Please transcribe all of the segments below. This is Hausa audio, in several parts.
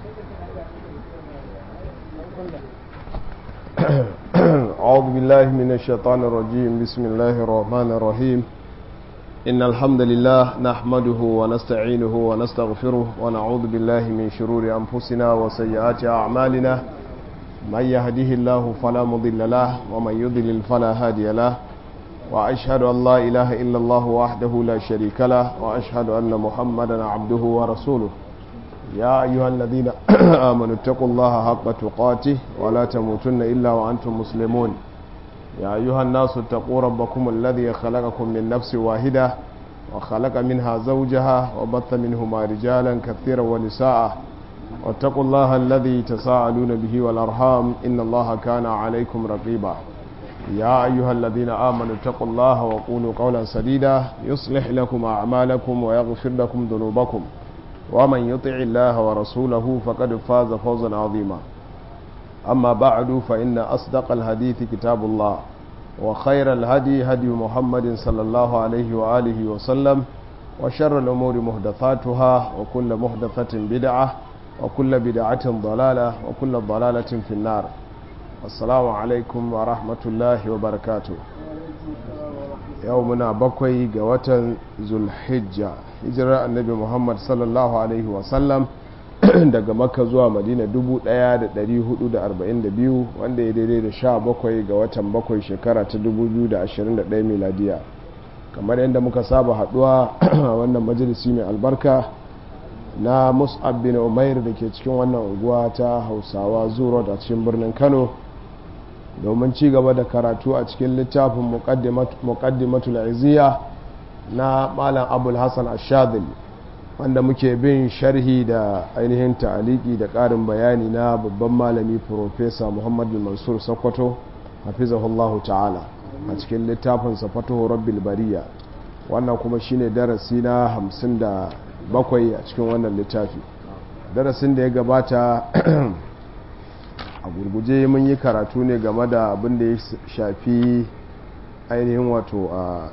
أعوذ بالله من الشيطان الرجيم بسم الله الرحمن الرحيم إن الحمد لله نحمده ونستعينه ونستغفره ونعوذ بالله من شرور أنفسنا وسيئات أعمالنا من يهده الله فلا مضل له ومن يضلل فلا هادي له وأشهد أن لا إله إلا الله وحده لا شريك له وأشهد أن محمدا عبده ورسوله يا أيها الذين آمنوا اتقوا الله حق تقاته ولا تموتن إلا وأنتم مسلمون يا أيها الناس اتقوا ربكم الذي خلقكم من نفس واحدة وخلق منها زوجها وبث منهما رجالا كثيرا ونساء واتقوا الله الذي تساءلون به والأرحام إن الله كان عليكم رقيبا يا أيها الذين آمنوا اتقوا الله وقولوا قولا سديدا يصلح لكم أعمالكم ويغفر لكم ذنوبكم ومن يطع الله ورسوله فقد فاز فوزا عظيما أما بعد فإن أصدق الحديث كتاب الله وخير الهدي هدي محمد صلى الله عليه وآله وسلم وشر الأمور محدثاتها وكل محدثة بدعة وكل بدعة ضلالة وكل ضلالة في النار السلام عليكم ورحمة الله وبركاته يومنا بكوي قوة ذو الحجة hijirar annabi muhammad sallallahu alaihi wasallam daga makka zuwa madina 1442 wanda ya daidai da sha bakwai ga watan bakwai shekara ta 2021 miladiya kamar yadda muka saba haduwa wannan majalisi mai albarka na mus'ab bin umair da ke cikin wannan unguwa ta hausawa zuro a cikin birnin kano domin ci gaba da karatu a cikin littafin muqaddimatul iziya na malam abul hassan ashadil wanda muke bin sharhi da ainihin ta'aliki da ƙarin bayani na babban malami profesa muhammadu mansur sokoto hafizahullahu ta'ala a cikin littafin safato rabbil bariya wannan kuma shine darasi na hamsin da bakwai a cikin wannan littafi darasin da ya gabata a gurguje mun yi karatu ne game da abin da ya shafi ainihin wato a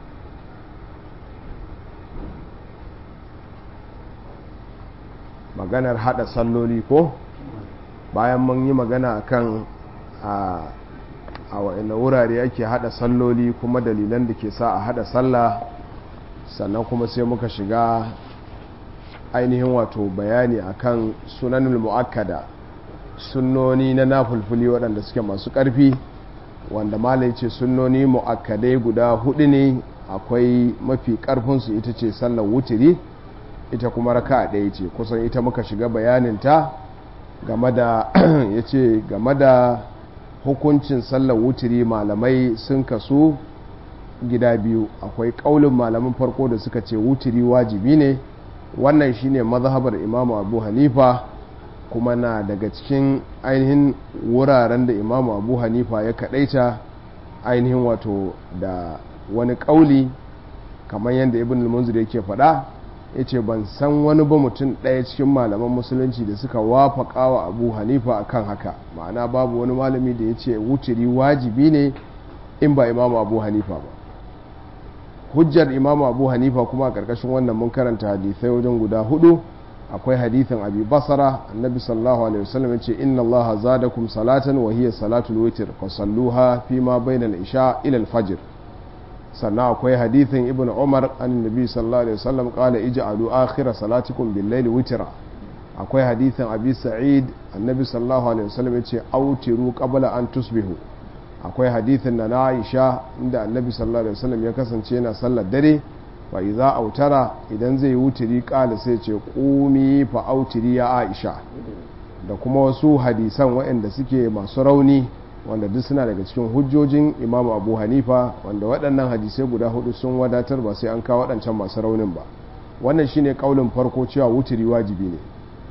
maganar hada salloli ko bayan mun yi magana akan a a wa'ina wurare ake hada salloli kuma dalilan da ke sa a hada sallah sannan kuma sai muka shiga ainihin wato bayani akan sunanul mu'akkada sunnoni na nafulfuli waɗanda suke masu ƙarfi wanda malai ce sunnoni mu'akkadai guda hudu ne akwai mafi ƙarfinsu ita ce sallar wutiri ita kuma raka ɗaya ce kusan ita muka shiga bayaninta game da ya ce game da hukuncin sallar wutiri malamai sun kasu gida biyu akwai ƙaulin malamin farko da suka ce wutiri wajibi ne wannan shine mazhabar imamu abu hanifa kuma na daga cikin ainihin wuraren da imamu abu hanifa ya kaɗaita ainihin wato da wani ƙauli kamar yadda ibn al-munzir yake faɗa ya ce ban san wani ba mutum ɗaya cikin malaman musulunci da suka wafaka wa abu hanifa akan haka ma'ana babu wani malami da ya ce wuturi wajibi ne in ba imamu abu hanifa ba hujjar imamu abu hanifa kuma a ƙarƙashin wannan mun karanta hadithai wajen guda hudu akwai hadithin abi basara annabi sallallahu alaihi wasallam yace inna allaha zadakum salatan wa hiya salatul witr fa salluha fi ma bainal isha ila al-fajr sannan akwai hadithin ibn umar an nabi sallallahu alaihi wasallam qala ij'alu akhira salatikum bil layli witra akwai hadithin abi sa'id annabi sallallahu alaihi wasallam yace autiru qabla an tusbihu akwai hadithin na Aisha inda annabi sallallahu alaihi wasallam ya kasance yana sallar dare fa idza autara idan zai wutiri qala sai ce qumi fa autiri ya Aisha da kuma wasu hadisan waɗanda suke masu rauni wanda duk suna daga cikin hujjojin imam abu hanifa wanda waɗannan hadisai guda hudu sun wadatar ba sai an kawo waɗancan masu raunin ba wannan shine kaulin farko cewa wuturi wajibi ne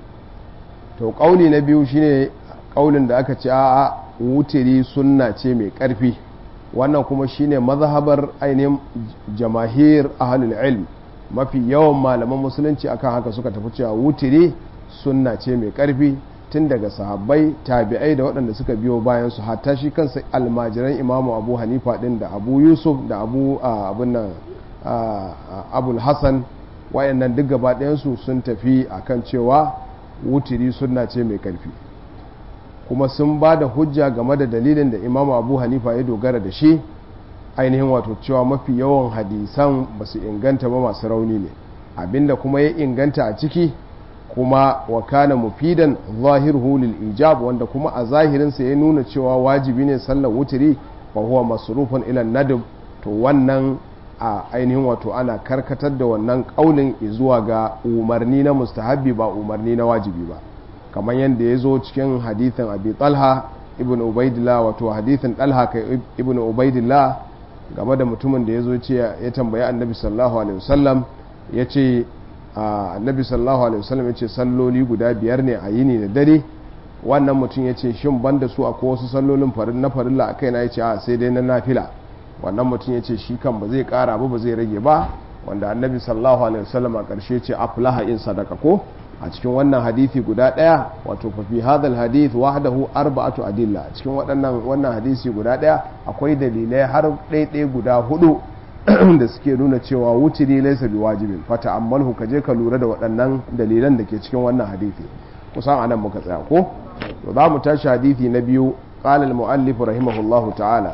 to kauli na biyu shine kaulin da aka ce a'a wuturi sunna ce mai ƙarfi wannan kuma shine mazhabar ainihin jamahir ahlul ilm mafi yawan malaman musulunci akan haka suka tafi cewa wuturi sunna ce mai ƙarfi tun daga sahabbai tabi'ai da waɗanda suka biyo bayan su hatta shi kansa almajiran imamu abu hanifa ɗin da abu yusuf da abu abun nan abul hassan wayannan duk gaba ɗayansu sun tafi akan cewa wutiri sunna ce mai karfi kuma sun ba da hujja game da dalilin da imamu abu hanifa ya dogara da shi ainihin wato cewa mafi yawan hadisan ba su inganta ba masu rauni ne abinda kuma ya inganta a ciki kuma wa kana mufidan zahiruhu lil ijab wanda kuma a zahirinsa ya nuna cewa wajibi ne sallar wutiri fa huwa masrufun ila nadab to wannan a ainihin wato ana karkatar da wannan kaulin zuwa ga umarni na mustahabbi ba umarni na wajibi ba kamar yadda ya zo cikin hadithin abi talha ibn ubaidillah wato hadithin talha kai ibn ubaidillah game da mutumin da ya zo ce ya tambayi annabi sallallahu alaihi wasallam ya ce annabi sallallahu alaihi wasallam ya ce salloli guda biyar ne a yini da dare wannan mutum ya ce shin banda su akwai wasu sallolin farin na farilla a kaina ya ce a sai dai na nafila wannan mutum ya ce shi kan ba zai kara ba ba zai rage ba wanda annabi sallallahu alaihi wasallam a ƙarshe ce aflaha in sadaka ko a cikin wannan hadisi guda ɗaya wato fa fi hadal hadith wahdahu arba'atu adilla a cikin waɗannan wannan hadisi guda ɗaya akwai dalilai har ɗaiɗai guda hudu da suke nuna cewa wutiri laysa bi wajibin fa ta'ammalhu ka je ka lura da waɗannan dalilan da ke cikin wannan hadisi kusan anan muka tsaya ko to za mu tashi hadisi na biyu qala al-muallif rahimahullahu ta'ala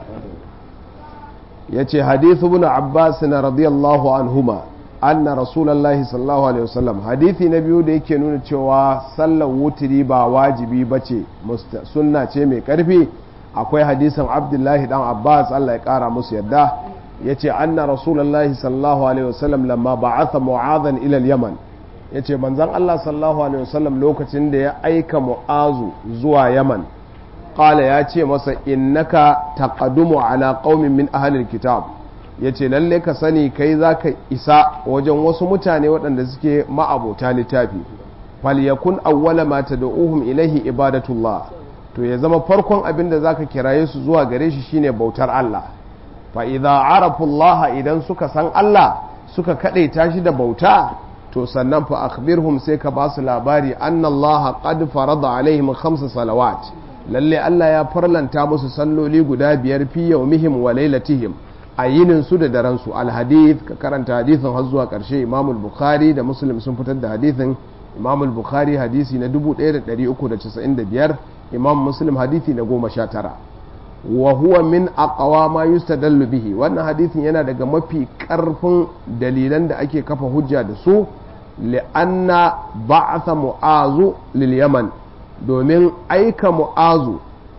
yace hadithu ibn abbas radiyallahu anhuma anna rasulullahi sallallahu alaihi wasallam hadithi na biyu da yake nuna cewa sallar wutiri ba wajibi bace sunna ce mai karfi akwai hadisin abdullahi dan abbas Allah ya kara musu yadda yace anna rasulullahi sallallahu alaihi wasallam lamma ba'atha mu'adhan ila al-yaman yace manzon Allah sallallahu alaihi wasallam lokacin da ya aika mu'azu zuwa yaman qala ya ce masa innaka taqaddumu ala qaumin min ahli al-kitab ya ce lalle ka sani kai za ka isa wajen wasu mutane waɗanda suke ma'abota littafi falyakun awwala ma tad'uhum ilaihi ibadatullah to ya zama farkon abin da zaka kiraye su zuwa gare shi shine bautar Allah fa idza arafu Allah idan suka san Allah suka kadaita shi da bauta to sannan fa akhbirhum sai ka basu labari anna Allah qad farada alaihim khamsa salawat lalle Allah ya farlanta musu salloli guda biyar fi yawmihim wa lailatihim a yinin su da daren su alhadith ka karanta hadithin har zuwa karshe Imam bukhari da Muslim sun fitar da hadithin Imam bukhari hadisi na 1395 Imam Muslim hadisi na 19 wa huwa min aqwa ma yustadallu bihi wannan hadithin yana daga mafi karfin dalilan da ake kafa hujja da su li'anna ba'atha mu'azu lil yaman domin aika mu'azu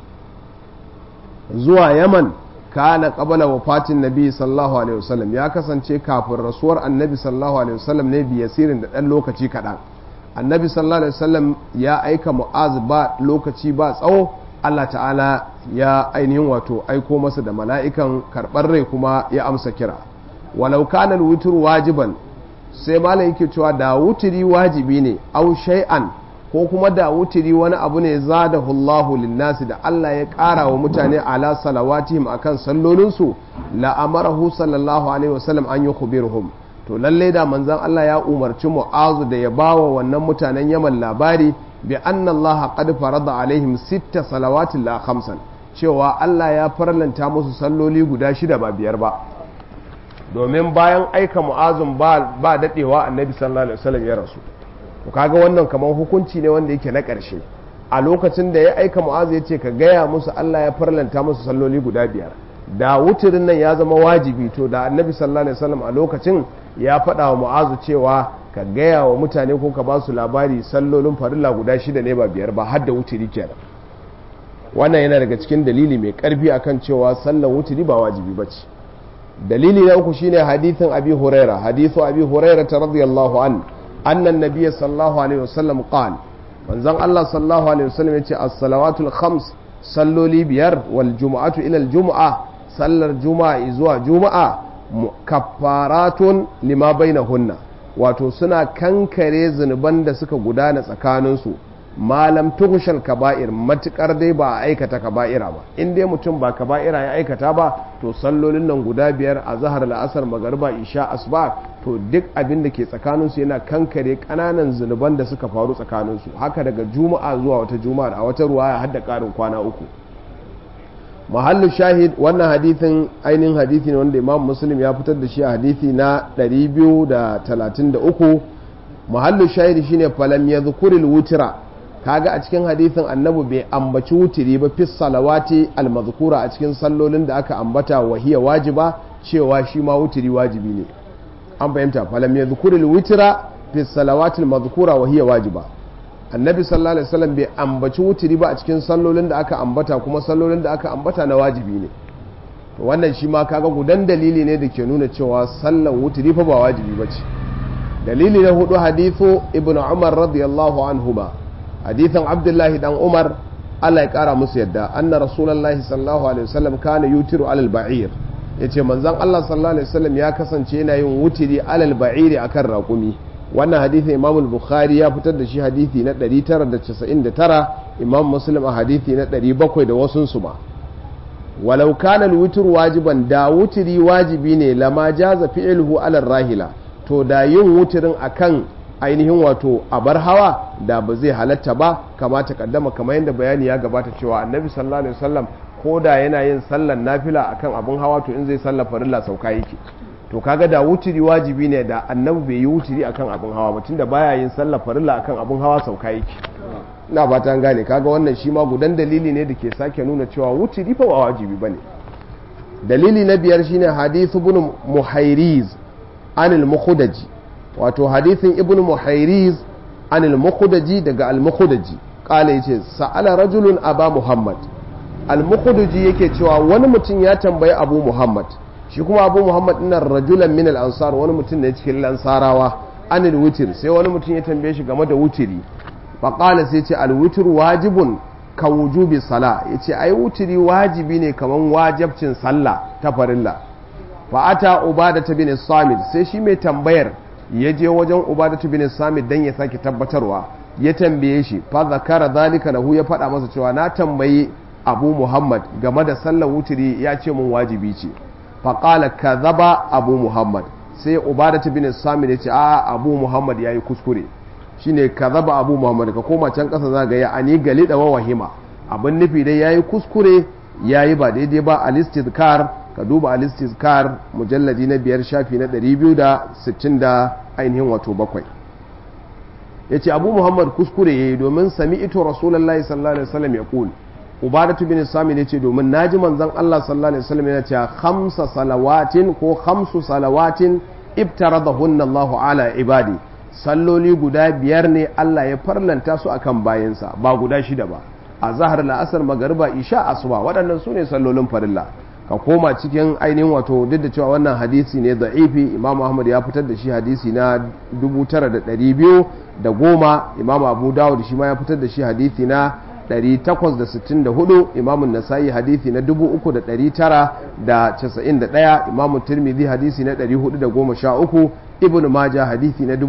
zuwa yaman kana qabala wafatin nabi sallallahu alaihi wasallam ya kasance kafin rasuwar annabi sallallahu alaihi wasallam ne bi yasirin da dan lokaci kaɗan annabi sallallahu alaihi wasallam ya aika mu'az ba lokaci ba tsawo Allah ta'ala ya ainihin wato aiko masa da mala'ikan karɓar rai kuma ya amsa kira walau kana wutr wajiban sai malam yake cewa da wutiri wajibi ne au shay'an ko kuma da wutiri wani abu ne zadahu Allahu linnasi da Allah ya ƙara wa mutane ala salawatihim akan sallolinsu la amarahu sallallahu alaihi wasallam an yukhbiruhum to lalle da manzon Allah ya umarci Mu'azu da ya bawa wannan mutanen Yaman labari bi anna Allah qad farada alaihim sitta salawatin la khamsan cewa Allah ya farlanta musu salloli guda shida ba biyar ba domin bayan aika Mu'azun ba ba dadewa Annabi sallallahu alaihi wasallam ya rasu to kaga wannan kamar hukunci ne wanda yake na ƙarshe a lokacin da ya aika mu'azu ya ce ka gaya musu Allah ya farlanta musu salloli guda biyar da wuturin nan ya zama wajibi to da annabi sallallahu alaihi wasallam a lokacin ya faɗa wa mu'azu cewa ka gaya wa mutane ko ka ba su labari sallolin farilla guda shida ne ba biyar ba har da wuturi kenan wannan yana daga cikin dalili mai karfi akan cewa sallar wuturi ba wajibi ba ce dalili na uku shine hadithin abi huraira hadithu abi huraira radiyallahu anhu أن النبي صلى الله عليه وسلم قال من زن الله صلى الله عليه وسلم يتي الصلوات الخمس صلوا لي بير والجمعة إلى الجمعة صلى الجمعة إزوا جمعة كفارات لما بينهن wato suna kankare zunuban da suka gudana tsakaninsu malam tuhushal kaba'ir matukar dai ba a aikata kaba'ira ba in dai mutum ba kaba'ira ya aikata ba to sallolin nan guda biyar a zahar la'asar magariba isha asuba to duk abin da ke tsakaninsu yana kankare kananan zunuban da suka faru tsakaninsu haka daga juma'a zuwa wata juma'a a wata ruwa ya hadda karin kwana uku mahallu shahid wannan hadithin ainihin hadithi ne wanda imam muslim ya fitar da shi a hadithi na 233 muhallu shahidi shine falam yadhkuril wutra kaga a cikin hadisin annabi bai ambaci wutiri ba fi salawati almazkura a cikin sallolin da aka ambata wa hiya wajiba cewa shi ma wutiri wajibi ne an fahimta falam yadhkuril wutra fi salawati almazkura wa hiya wajiba annabi sallallahu alaihi wasallam bai ambaci wutiri ba a cikin sallolin da aka ambata kuma sallolin da aka ambata na wajibi ne to wannan shi ma kaga gudan dalili ne da ke nuna cewa sallan wutiri fa ba wajibi bace dalili na hudu hadithu ibnu umar radiyallahu anhuma hadithan abdullahi dan umar Allah ya kara musu yadda anna rasulullahi sallallahu alaihi wasallam kana yutiru alal ba'ir yace manzon Allah sallallahu alaihi wasallam ya kasance yana yin wutiri alal ba'iri akan raƙumi wannan hadithin imam al-bukhari ya fitar da shi hadithi na 999 imam muslim a hadithi na 700 da wasun su ma walau kana al-witr wajiban da wutiri wajibi ne lama jaza fi'luhu alal rahila to da yin wutirin akan ainihin wato abar hawa da ba zai halatta ba kamata kaddama kamar yadda bayani ya gabata cewa annabi sallallahu alaihi wasallam ko da yana yin sallan nafila akan abun hawa to in zai sallar farilla sauka yake to kaga da wutiri wajibi ne da annabi bai yi wutiri akan abun hawa ba tunda baya yin sallar farilla akan abun hawa sauka yake ina ba ta gane kaga wannan shi ma gudan dalili ne da ke sake nuna cewa wutiri fa ba wajibi bane dalili na biyar shine hadithu ibn muhairiz anil mukhudaji wato hadithin ibn muhairiz anil mukhudaji daga al mukhudaji kala yace sa'ala rajulun aba muhammad al mukhudaji yake cewa wani mutum ya tambayi abu muhammad shi kuma abu muhammad ɗin rajulan min al ansar wani mutum ne cikin lansarawa anil wutir sai wani mutum ya tambaye shi game da wutiri fa qala sai ce al wutir wajibun ka wujubi sala yace ai wutiri wajibi ne kaman wajibcin sallah ta farilla fa ata ubadata bin samit sai shi mai tambayar ya je wajen ubadatu bin samit dan ya sake tabbatarwa ya tambaye shi fa zakara zalika lahu ya faɗa masa cewa na tambayi abu muhammad game da sallar wutiri ya ce mun wajibi ce fa qala kadhaba abu muhammad sai ubadatu bin samit ya ce a abu muhammad yayi kuskure shine kadhaba abu muhammad ka koma can kasa za ga ya ani gali da wahima abin nufi dai yayi kuskure yayi ba daidai ba al-istidkar ka duba al-istizkar mujalladi na biyar shafi na 260 da ainihin wato bakwai ya ce abu muhammad kuskure ya yi domin sami ito rasulallah sallallahu alaihi wasallam ya kul ubadatu bin sami ne ce domin naji manzon Allah sallallahu alaihi wasallam yana cewa khamsa salawatin ko khamsu salawatin ibtaradahunna Allah ala ibadi salloli guda biyar ne Allah ya farlanta su akan bayansa ba guda shida ba a zahar la'asar magariba isha asuba waɗannan su ne sallolin farilla ka koma cikin ainihin wato duk da cewa wannan hadisi ne da'ifi imam ahmad ya fitar da shi hadisi na 9210 imam abu dawud shi ma ya fitar da shi hadisi na 864 imam nasa'i hadisi na 3991 imam tirmidhi hadisi na 413 ibn maja hadisi na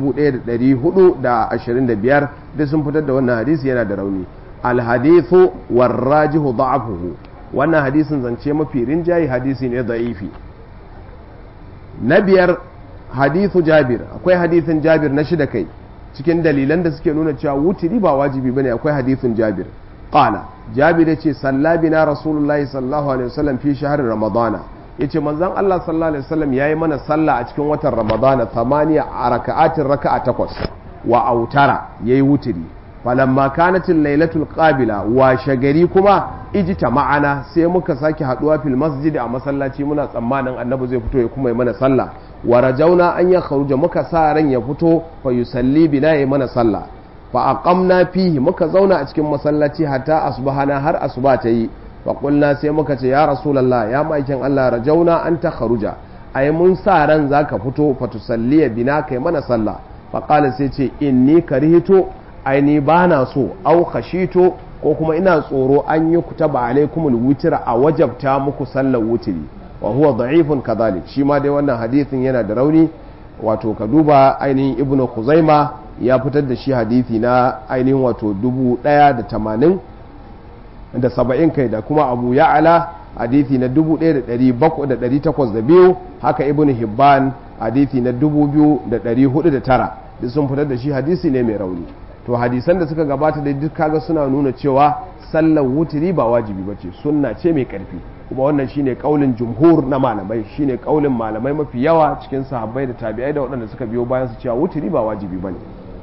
1425 duk sun fitar da wannan hadisi yana da rauni al hadithu warrajihu da'afuhu wannan hadisin zance mafi rinjaye hadisi ne da'ifi na biyar hadithu jabir akwai hadithin jabir na shida kai cikin dalilan da suke nuna cewa wutiri ba wajibi bane akwai hadithin jabir qala jabir yace sallabina rasulullahi sallallahu alaihi wasallam fi shahr ramadana yace manzon Allah sallallahu alaihi wasallam yayi mana sallah a cikin watan ramadana thamaniya raka'atin raka'a takwas wa autara yayi wutiri falamma kanatin lailatul qabila wa shagari kuma ijita ma'ana sai muka sake haduwa fil masjid a masallaci muna tsammanin annabi zai fito ya kuma yi mana sallah wa rajauna an ya kharuja muka sa ran ya fito fa yusalli bina ya mana sallah fa aqamna fihi muka zauna a cikin masallaci hatta asbahana har asuba ta yi fa qulna sai muka ce ya rasulullah ya maikin Allah rajauna an ta kharuja ai mun sa ran zaka fito fa tusalli bina kai mana sallah fa qala sai ce inni karihito aini ba na so au khashito ko kuma ina tsoro an yi kutaba alaikumul wutira a wajabta muku sallar wutiri wa huwa da'ifun kadhalik shi ma dai wannan hadithin yana da rauni wato ka duba ainihin ibnu khuzaima ya fitar da shi hadithi na ainihin wato dubu ɗaya da tamanin da saba'in kai da kuma abu ya'ala hadithi na dubu ɗaya da ɗari bakwai da ɗari takwas da biyu haka ibnu hibban hadithi na dubu biyu da ɗari hudu da tara duk sun fitar da shi hadisi ne mai rauni to hadisan da suka gabata da duk kaga suna nuna cewa sallar wutiri ba wajibi ba ce sunna ce mai karfi kuma wannan shine kaulin jumhur na malamai shine kaulin malamai mafi yawa cikin sahabbai da tabi'ai da waɗanda suka biyo bayan su cewa wutiri ba wajibi bane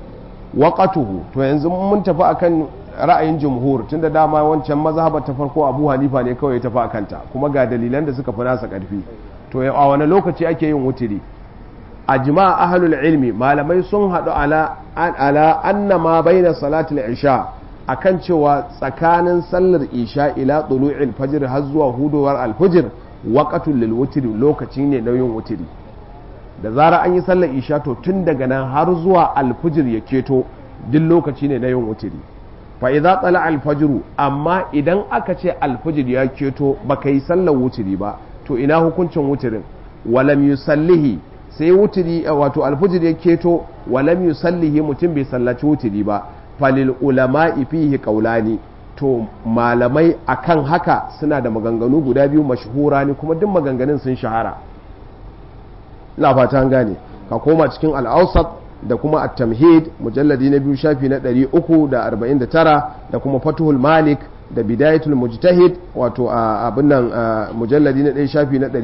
waqatuhu to yanzu mun tafi akan ra'ayin jumhur tunda dama wancan mazhaba ta farko Abu Hanifa ne kawai ya tafi akanta kuma ga dalilan da suka fi nasa karfi to a wani lokaci ake yin wutiri ajma ahlul ilmi malamai sun hadu ala ala anna ma baina salatul isha akan cewa tsakanin sallar isha ila tulu'il fajr har zuwa hudowar alfajr waqatul lil wutri lokaci ne na yin wutiri da zara an yi sallar isha to tun daga nan har zuwa alfajr ya keto duk lokaci ne na yin wutiri fa idza tsala alfajru amma idan aka ce alfajr ya keto baka yi sallar wutiri ba to ina hukuncin wutirin walam yusallihi sai wutiri wato alfajr ya keto walam yusallihi mutum bai sallaci wutiri ba falil ulama'i fihi qaulani to malamai akan haka suna da maganganu guda biyu mashhura ne kuma duk maganganun sun shahara ina fata an gane ka koma cikin al-awsat da kuma at-tamhid mujalladi na biyu shafi na 349 da kuma fatuhul malik da bidayatul mujtahid wato abin nan mujalladi na 1 shafi na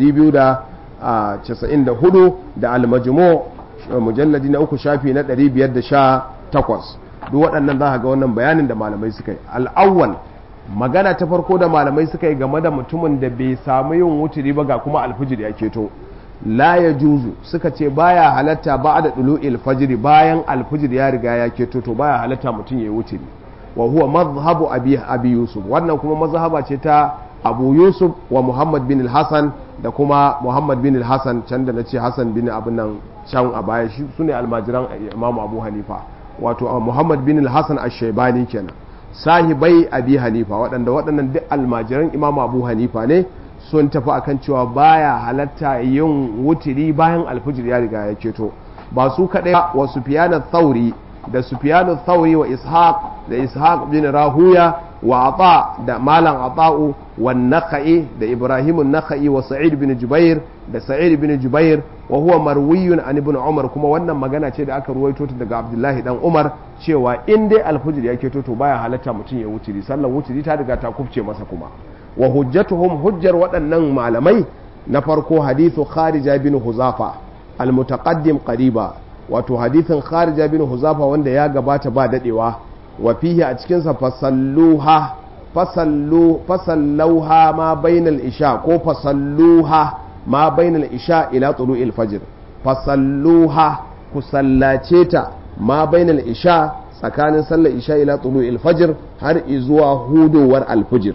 294 da al-majmu mujalladi na 3 shafi na 518 duk waɗannan za ga wannan bayanin da malamai suka yi al'awwal magana ta farko da malamai suka yi game da mutumin da bai samu yin wuturi ba ga kuma alfijir ya keto la ya juzu suka ce baya halatta ba da ɗulu fajiri bayan alfijir ya riga ya keto to baya halatta mutum ya yi wuturi wa huwa mazhabu abi, abi yusuf wannan kuma mazhaba ce ta abu yusuf wa muhammad bin hassan da kuma muhammad bin hassan can da na ce hassan bin abin nan can a baya shi su ne almajiran imamu abu hanifa wato muhammad bin hassan ashaibani kenan sahibai abi hanifa waɗanda waɗannan duk almajiran imamu abu hanifa ne sun tafi akan cewa baya halatta yin wutiri bayan alfijir ya riga ya ceto ba su kaɗai wa sufyan thauri da sufyan thauri wa ishaq da ishaq bin rahuya wa ata da malam ata'u wa nakhai da ibrahim nakhai wa sa'id bin jubair da sa'id bin jubair wa huwa marwiyun an ibn umar kuma wannan magana ce da aka ruwaito ta daga abdullahi dan umar cewa in dai alfijir ya keto to baya halatta mutum ya wutiri sallan wutiri ta riga ta kufce masa kuma wa hujjatuhum hujjar waɗannan malamai na farko hadithu kharija bin huzafa almutaqaddim qariba wato hadithin kharija bin huzafa wanda ya gabata ba dadewa wa fihi a cikin sa fasalluha fasallu fasallauha ma bainal isha ko fasalluha ma bainal isha ila tulu'il fajr fasalluha ku sallace ta ma bainal isha tsakanin sallar isha ila tulu'il fajr har izuwa hudowar alfijir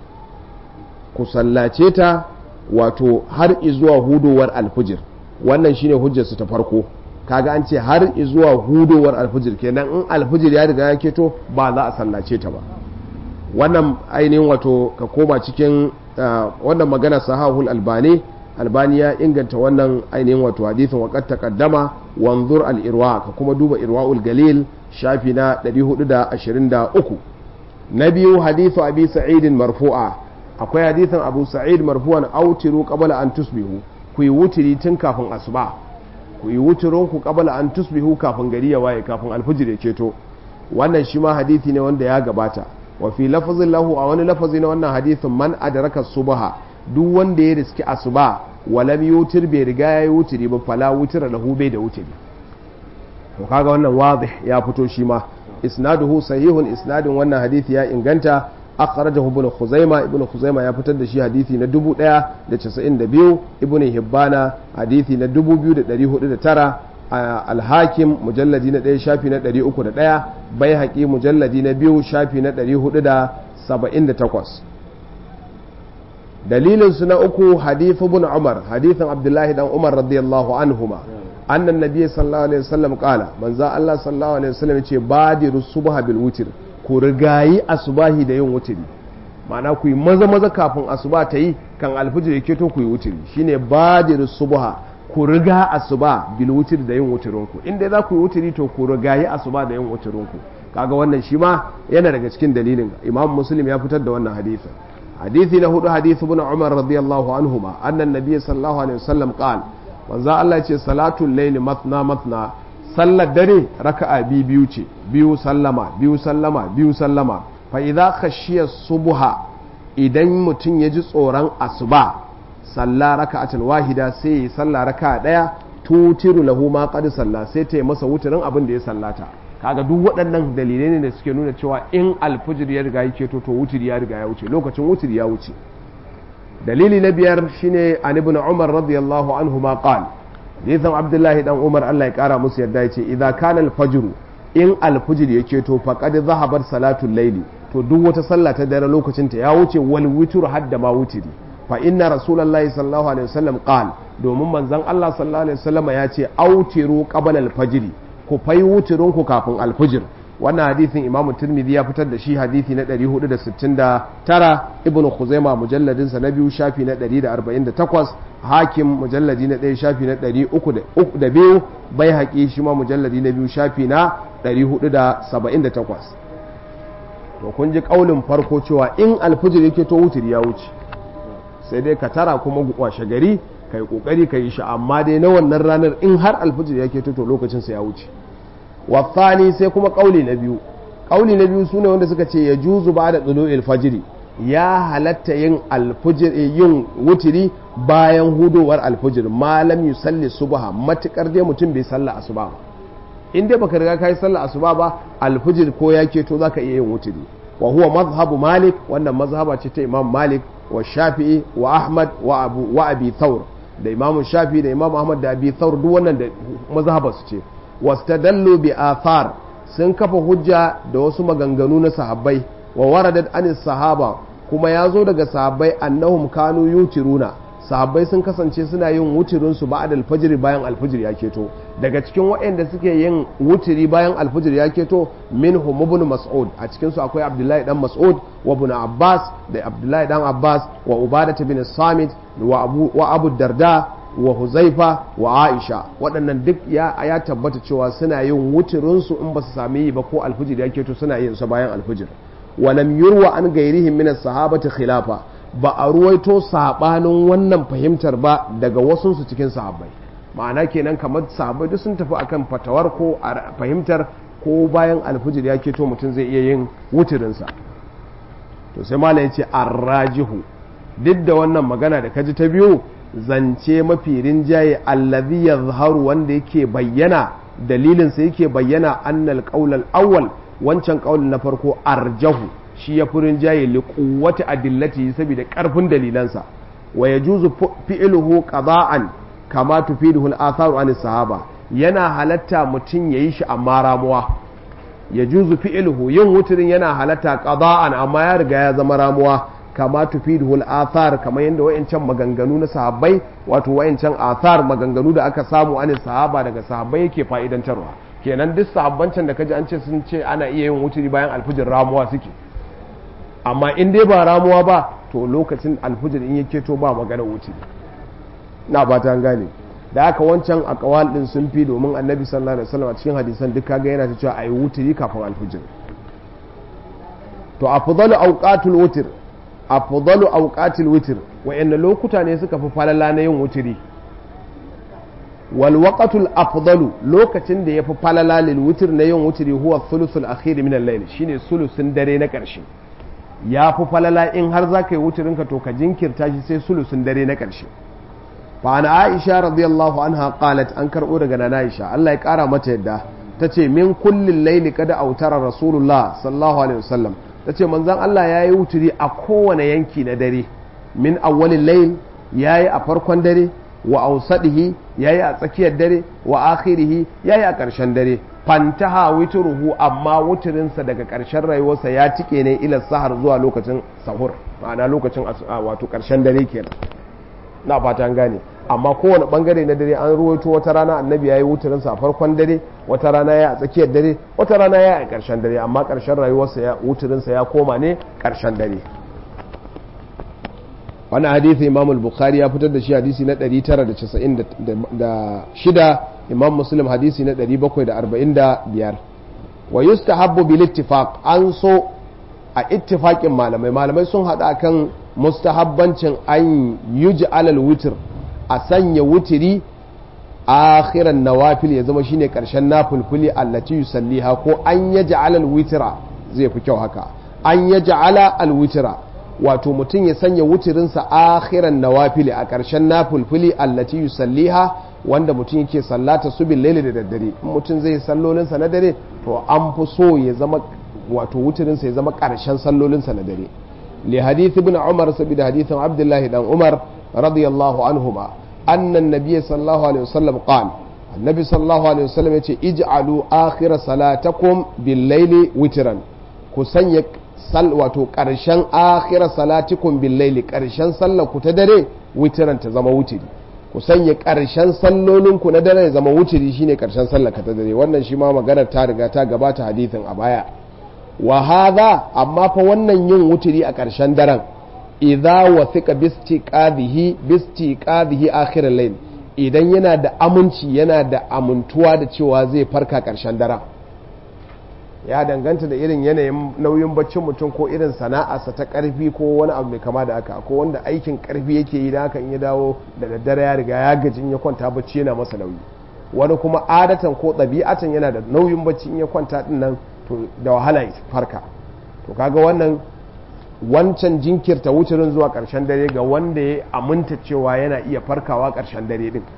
ku sallace ta wato har izuwa hudowar alfijir wannan shine hujjarsu ta farko kaga an ce har izuwa hudowar alfijir kenan in alfijir ya riga ya keto ba za a sallace ta ba wannan ainihin wato ka koma cikin wannan magana sahahul albani albani ya inganta wannan ainihin wato hadithin waqad taqaddama wanzur al-irwa ka kuma duba irwaul galil shafi na 423 na biyu hadithu abi sa'idin marfu'a akwai hadithin abu sa'id marfu'an autiru qabla an tusbihu ku yi wutiri tun kafin asuba ku yi wutirin ku qabla an tusbihu kafin gari ya waye kafin alfijir ya ceto wannan shi ma hadithi ne wanda ya gabata wa fi lafazin lahu a wani lafazi na wannan hadithin man adraka subha duk wanda ya riski asuba walam yutir bai riga ya yi wutiri ba fala wutira lahu bai da wutiri to kaga wannan wadih ya fito shi ma isnaduhu sahihun isnadin wannan hadithi ya inganta akhrajahu ibn khuzaima ibn khuzaima ya fitar da shi hadisi na 1092 ibn hibbana hadisi na 2409 al-hakim mujalladi na 1 shafi na 301 bai haƙi mujalladi na 2 shafi na 478 dalilin su na uku hadithu ibn umar hadithin abdullahi dan umar radiyallahu anhuma annan nabiy sallallahu alaihi wasallam qala manzo Allah sallallahu alaihi wasallam yace badiru subha bil witr ku rigayi asubahi da yin wutiri ma'ana ku yi maza maza kafin asuba ta yi kan alfijir ya keto ku yi wutiri shine badiru subha ku riga asuba bil wutiri da yin wutirin ku inda za ku yi wutiri to ku rigayi asuba da yin wutirin ku kaga wannan shi ma yana daga cikin dalilin imam muslim ya fitar da wannan hadisin hadisi na hudu hadisi ibn umar radiyallahu anhuma annan nabiy sallallahu alaihi wasallam qala manzo Allah ya ce salatul layli matna matna sallar dare raka'a biyu biyu ce biyu sallama biyu sallama biyu sallama fa idza khashiya subha idan mutum ya ji tsoron asuba salla raka'atan wahida sai ya salla raka'a daya tutiru lahu ma qad salla sai ta yi masa wuturin abin da ya sallata kaga duk waɗannan dalilai ne da suke nuna cewa in alfijir ya riga yake to to wutiri ya riga ya wuce lokacin wutiri ya wuce dalili na biyar shine an ibn umar radiyallahu anhu ma qala hadithan abdullahi dan umar Allah ya kara musu yadda yace idza kana al-fajr in al-fajr yake to faqad zahabat salatul layli to duk wata sallah ta dare lokacin ta ya wuce wal witr hadda ma wutiri fa inna rasulullahi sallallahu alaihi wasallam qal domin manzon Allah sallallahu alaihi wasallam ya ce autiru qabla al-fajr ku fai wutirun ku kafin al-fajr wannan hadisin imam tirmidhi ya fitar da shi hadisi na 469 ibn khuzaima mujalladin sa na biyu shafi na 148 hakim mujalladi na 1 shafi na 302 bai haƙi shi ma mujalladi na biyu shafi na 478 to kun ji kaulin farko cewa in alfijir yake to wutir ya wuce sai dai ka tara kuma washe gari kai kokari ka yi shi amma dai na wannan ranar in har alfijir yake to to lokacin sa ya wuce wasani sai kuma kauli na biyu kauli na biyu sune wanda suka ce ya juzu ba da tsulo fajiri ya halatta yin alfujir yin wutiri bayan hudowar alfujir malam yusalli subha matukar dai mutum bai salla asuba ba in dai baka riga kai salla asuba ba alfujir ko ya keto zaka iya yin wutiri wa huwa mazhabu malik wannan mazhaba ce ta imam malik wa shafi'i wa ahmad wa abu wa abi thawr da imam shafi'i da imam ahmad da abi thawr duk wannan da mazhabar su ce wastadallu bi athar sun kafa hujja da wasu maganganu na sahabbai wa waradat anis sahaba kuma ya zo daga sahabbai annahum kanu yutiruna sahabbai sun kasance suna yin wutirin su ba'da alfajr bayan alfajr ya keto daga cikin waɗanda suke yin wutiri bayan alfajr ya keto minhum ibn mas'ud a cikin su akwai abdullahi dan mas'ud wa ibn abbas da abdullahi dan abbas wa ubadah bin samit wa abu wa abu darda wa huzaifa wa aisha waɗannan duk ya, ya tabbata cewa suna yin wutirinsu in ba su sami yi ba ko alfijir ya keto suna yin su bayan alfijir walam yurwa an gairihim min sahabati khilafa ba a ruwaito sabanin wannan fahimtar ba daga wasunsu cikin sahabbai ma'ana kenan kamar sahabbai duk sun tafi akan fatawar ko fahimtar ko bayan alfijir ya keto mutum zai iya yin wutirinsa to sai malam ya ce arrajihu duk da wannan magana da kaji ta biyu zance mafi rinjaye allazi yazharu wanda yake bayyana dalilinsa yake bayyana annal qaulal awwal wancan qaulin na farko arjahu shi ya fi rinjaye li quwwati adillati saboda karfin dalilansa wa yajuzu fi'luhu qada'an kama tufiduhu al-atharu an sahaba yana halatta mutum yayi shi amma ramuwa yajuzu fi'luhu yin wuturin yana halatta qada'an amma ya riga ya zama ramuwa kama tufiduhu al-athar kamar yadda wayancan maganganu na sahabbai wato wayancan athar maganganu da aka samu an sahaba daga sahabbai yake fa'idantarwa kenan duk sahabbancan da kaji an ce sun ce ana iya yin wuturi bayan alfujir ramuwa suke amma in dai ba ramuwa ba to lokacin alfujir in yake to ba magana wuturi na ba ta gane da aka wancan akawal din sun fi domin annabi sallallahu alaihi wasallam a cikin hadisan duk kaga yana ta cewa ayi wuturi kafin alfujir to afdalu awqatul wutr afdalu awqatil witr wayanne lokuta ne suka fi falala na yin wutiri wal waqtul afdalu lokacin da yafi falala lil witr na yin wutiri huwa thuluthul akhir min al-layl shine sulusun dare na karshe ya fi falala in har za ka yi wutirin ka to ka jinkirta shi sai sulusun dare na karshe fa ana aisha radiyallahu anha qalat an karbo daga nana aisha Allah ya kara mata yadda tace min kullil layli kada autara rasulullah sallallahu alaihi wasallam ta ce manzan Allah ya yi wuturi a kowane yanki na dare min awwalin layl ya yi a farkon dare wa ausadihi ya yi a tsakiyar dare wa akhirihi ya yi a ƙarshen dare fantaha wituruhu amma wuturinsa daga ƙarshen rayuwarsa ya tike ne ila sahar zuwa lokacin sahur ma'ana lokacin wato ƙarshen dare kenan na fata an gane amma kowane bangare na dare an ruwaito wata rana annabi ya yi wuturinsa a farkon dare wata rana ya a tsakiyar dare wata rana ya a ƙarshen dare amma ƙarshen rayuwarsa ya wuturinsa ya koma ne ƙarshen dare wani hadithi imam al-bukhari ya fitar da shi hadisi na 996 imam muslim hadisi na 745 wa yustahabbu bil ittifaq an so a ittifaqin malamai malamai sun hada kan mustahabbancin an yuji alal witr a sanya wutiri akhiran nawafil ya zama shine karshen nafulfuli allati yusalliha ko an yaj'ala alwitra zai fi kyau haka an yaj'ala alwitra wato mutum ya sanya wutirinsa akhiran nawafili a ƙarshen nafulfuli allati yusalliha wanda mutum yake sallata su bil laili da daddare in mutum zai sallolinsa na dare to an fi so ya zama wato wutirinsa ya zama ƙarshen sallolinsa na dare li hadith ibn umar sabida hadithin abdullahi dan umar radiyallahu anhuma anna an-nabiy sallallahu alaihi wasallam qala annabi sallallahu alaihi wasallam yace ij'alu akhir salatakum bil laili witran ku sanya sal wato karshen akhir salatikum bil laili karshen sallar ku ta dare witran ta zama wutiri ku sanya karshen sallolin ku na dare ya zama wutiri shine karshen sallar ka ta dare wannan shi ma maganar ta riga ta gabata hadisin a baya wa hadha amma fa wannan yin wutiri a karshen daren idza wathiqa bistiqadihi bistiqadihi akhir al-layl idan yana da aminci yana da amintuwa da cewa zai farka ƙarshen daren ya danganta da irin yanayin nauyin baccin mutum ko irin sana'arsa ta ƙarfi ko wani abu mai kama da haka ko wanda aikin ƙarfi yake yi da haka in ya dawo da daddare ya riga ya gaji in ya kwanta bacci yana masa nauyi wani kuma adatan ko ɗabi'atan yana da nauyin bacci in ya kwanta din nan to da wahala ya farka to kaga wannan wancan jinkirta wucirin zuwa ƙarshen dare ga wanda ya aminta cewa yana iya farkawa ƙarshen dare din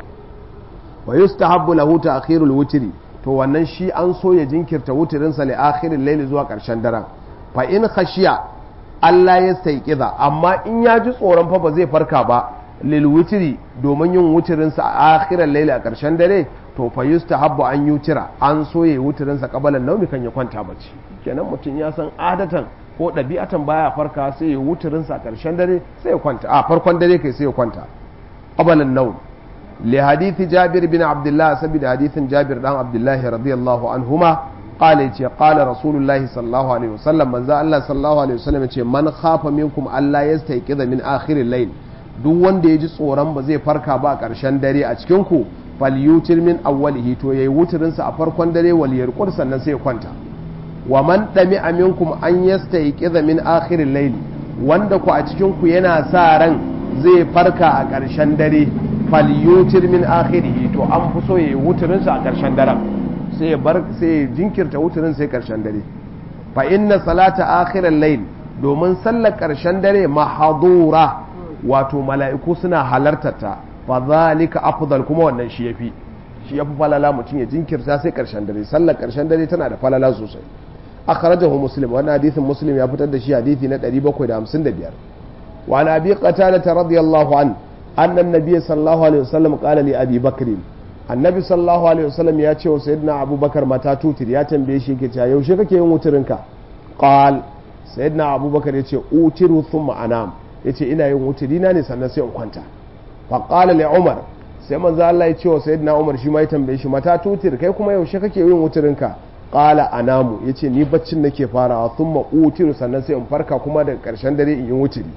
wa yustahabbu lahu ta'khirul wutri to wannan shi an so ya jinkirta wutirin sa li akhiril layli zuwa ƙarshen daren fa in khashiya Allah ya staiqiza amma in ya ji tsoron fa ba zai farka ba lil wutri domin yin wutirin sa a akhiril layli a ƙarshen dare to fa yustahabbu an yutira an so ya wutirin sa kabalan naumi kan ya kwanta bacci kenan mutum ya san adatan ko ɗabi'atan baya farka sai ya wuturinsa a ƙarshen dare sai ya kwanta a farkon dare kai sai ya kwanta qabalan nau li hadithi jabir bin abdullah saboda hadithin jabir dan abdullah radiyallahu anhuma qala yace qala rasulullah sallallahu alaihi wasallam manzo Allah sallallahu alaihi wasallam yace man khafa minkum alla yastayqiza min akhir al-layl duk wanda ya ji tsoron ba zai farka ba a ƙarshen dare a cikin ku falyutir min awwalihi to yayi wuturinsa a farkon dare wal yarqur sannan sai ya kwanta wa man ɗami aminkum an yasta yi min akhirin laili wanda ku a cikinku yana sa ran zai farka a ƙarshen dare falyutir min akhirihi to an fi so ya yi wuturinsa a ƙarshen daren sai ya bar sai ya jinkirta wuturin sai ƙarshen dare fa inna salata akhirin lail domin sallar ƙarshen dare mahadura wato mala'iku suna halartarta fa zalika afdal kuma wannan shi yafi shi yafi falala mutum ya jinkirta sai ƙarshen dare sallar ƙarshen dare tana da falala sosai akhrajahu muslim wannan hadisin muslim ya fitar da shi hadisi na 755 wa an abi qatada radiyallahu an anna an-nabiy sallallahu alaihi wasallam qala li abi bakr annabi sallallahu alaihi wasallam ya ce wa sayyidina abubakar mata tutir ya tambaye shi yake cewa yaushe kake yin wuturinka qal sayyidina abubakar yace utiru thumma anam yace ina yin wuturi na ne sannan sai in kwanta fa qala li umar sai manzo Allah ya ce wa sayyidina umar shi ma ya tambaye shi mata tutir kai kuma yaushe kake yin wuturinka qala anamu yace ni baccin nake farawa thumma utiru sannan sai in farka kuma daga karshen dare in yi wuturi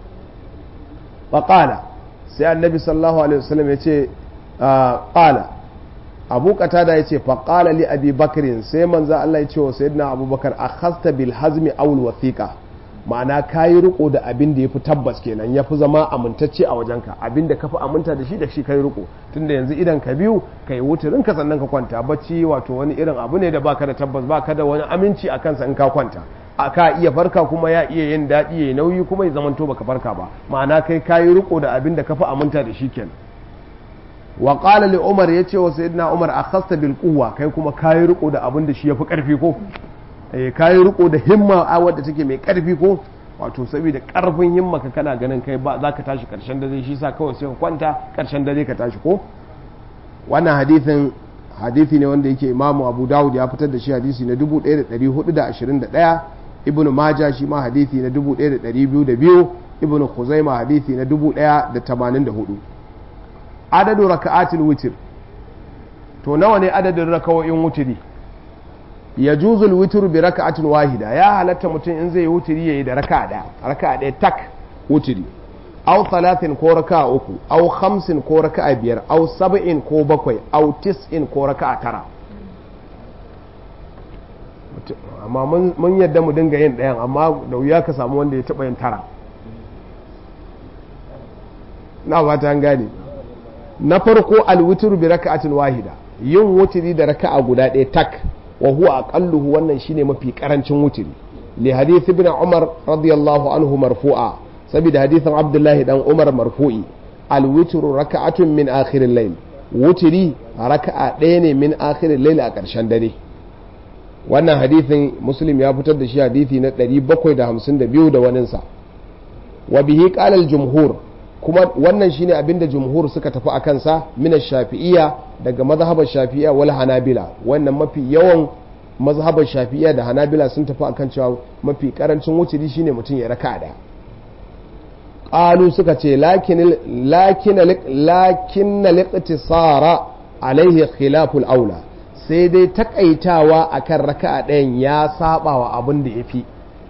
fa qala sai annabi sallallahu alaihi wasallam yace qala abu qatada yace fa qala li abi bakrin sai manzo Allah ya ce wa sayyidina abubakar akhasta bil hazmi aw al wathiqa ma'ana kayi riko da abin da yafi tabbas kenan yafi zama amintacce a wajenka abin da kafi aminta da shi da shi kai riko tunda yanzu idan ka biyu kai wuturin ka sannan ka kwanta bacci wato wani irin abu ne da baka da tabbas baka da wani aminci a kansa in ka kwanta a ka iya farka kuma ya iya yin daɗi ya nauyi kuma ya zamanto baka farka ba ma'ana kai kayi riko da abin da kafi aminta da shi kenan wa qala li umar yace wa sayyidina umar akhasta bil quwwa kai kuma kayi riko da abin da shi yafi karfi ko eh kayi riko da himma a wadda take mai karfi ko wato saboda karfin himma ka kana ganin kai ba za ka tashi karshen dare shi sa kawai sai ka kwanta karshen dare ka tashi ko wannan hadithin hadithi ne wanda yake imamu abu dawud ya fitar da shi hadisi na 1421 ibnu maja shi ma hadithi na 1202 ibnu khuzaima hadithi na 1084 adadu raka'atul witr to nawa ne adadin rakawoyin wutiri ya juzul witru bi raka'atin wahida ya halatta mutum in zai wutiri yayi da raka'a daya raka'a daya tak wutiri aw talatin ko raka'a uku aw khamsin ko raka'a biyar aw sab'in ko bakwai aw tis'in ko raka'a tara amma mun yadda mu dinga yin ɗayan amma da wuya ka samu wanda ya taɓa yin tara na ba ta gane na farko alwitru bi raka'atin wahida yin wutiri da raka'a guda ɗaya tak wa huwa aqalluhu wannan shine mafi karancin wutiri li hadith ibn umar radiyallahu anhu marfu'a saboda hadithin abdullahi dan umar marfu'i alwitru raka'atun min akhiril layl wutiri raka'a ɗaya ne min akhiril layl a ƙarshen dare wannan hadithin muslim ya fitar da shi hadithi na 752 da waninsa wa bihi qala al jumhur kuma wannan shine abinda jumhur suka tafi a kansa min shafi'iyya daga mazhabar shafi'iyya wal hanabila wannan mafi yawan mazhabar shafi'iyya da hanabila sun tafi akan cewa mafi karancin wutiri shine mutum ya raka'a daya qalu suka ce lakin lakin lakin liqtisara alaihi khilaful aula sai dai takaitawa akan raka'a ɗayan ya saba wa abin da yafi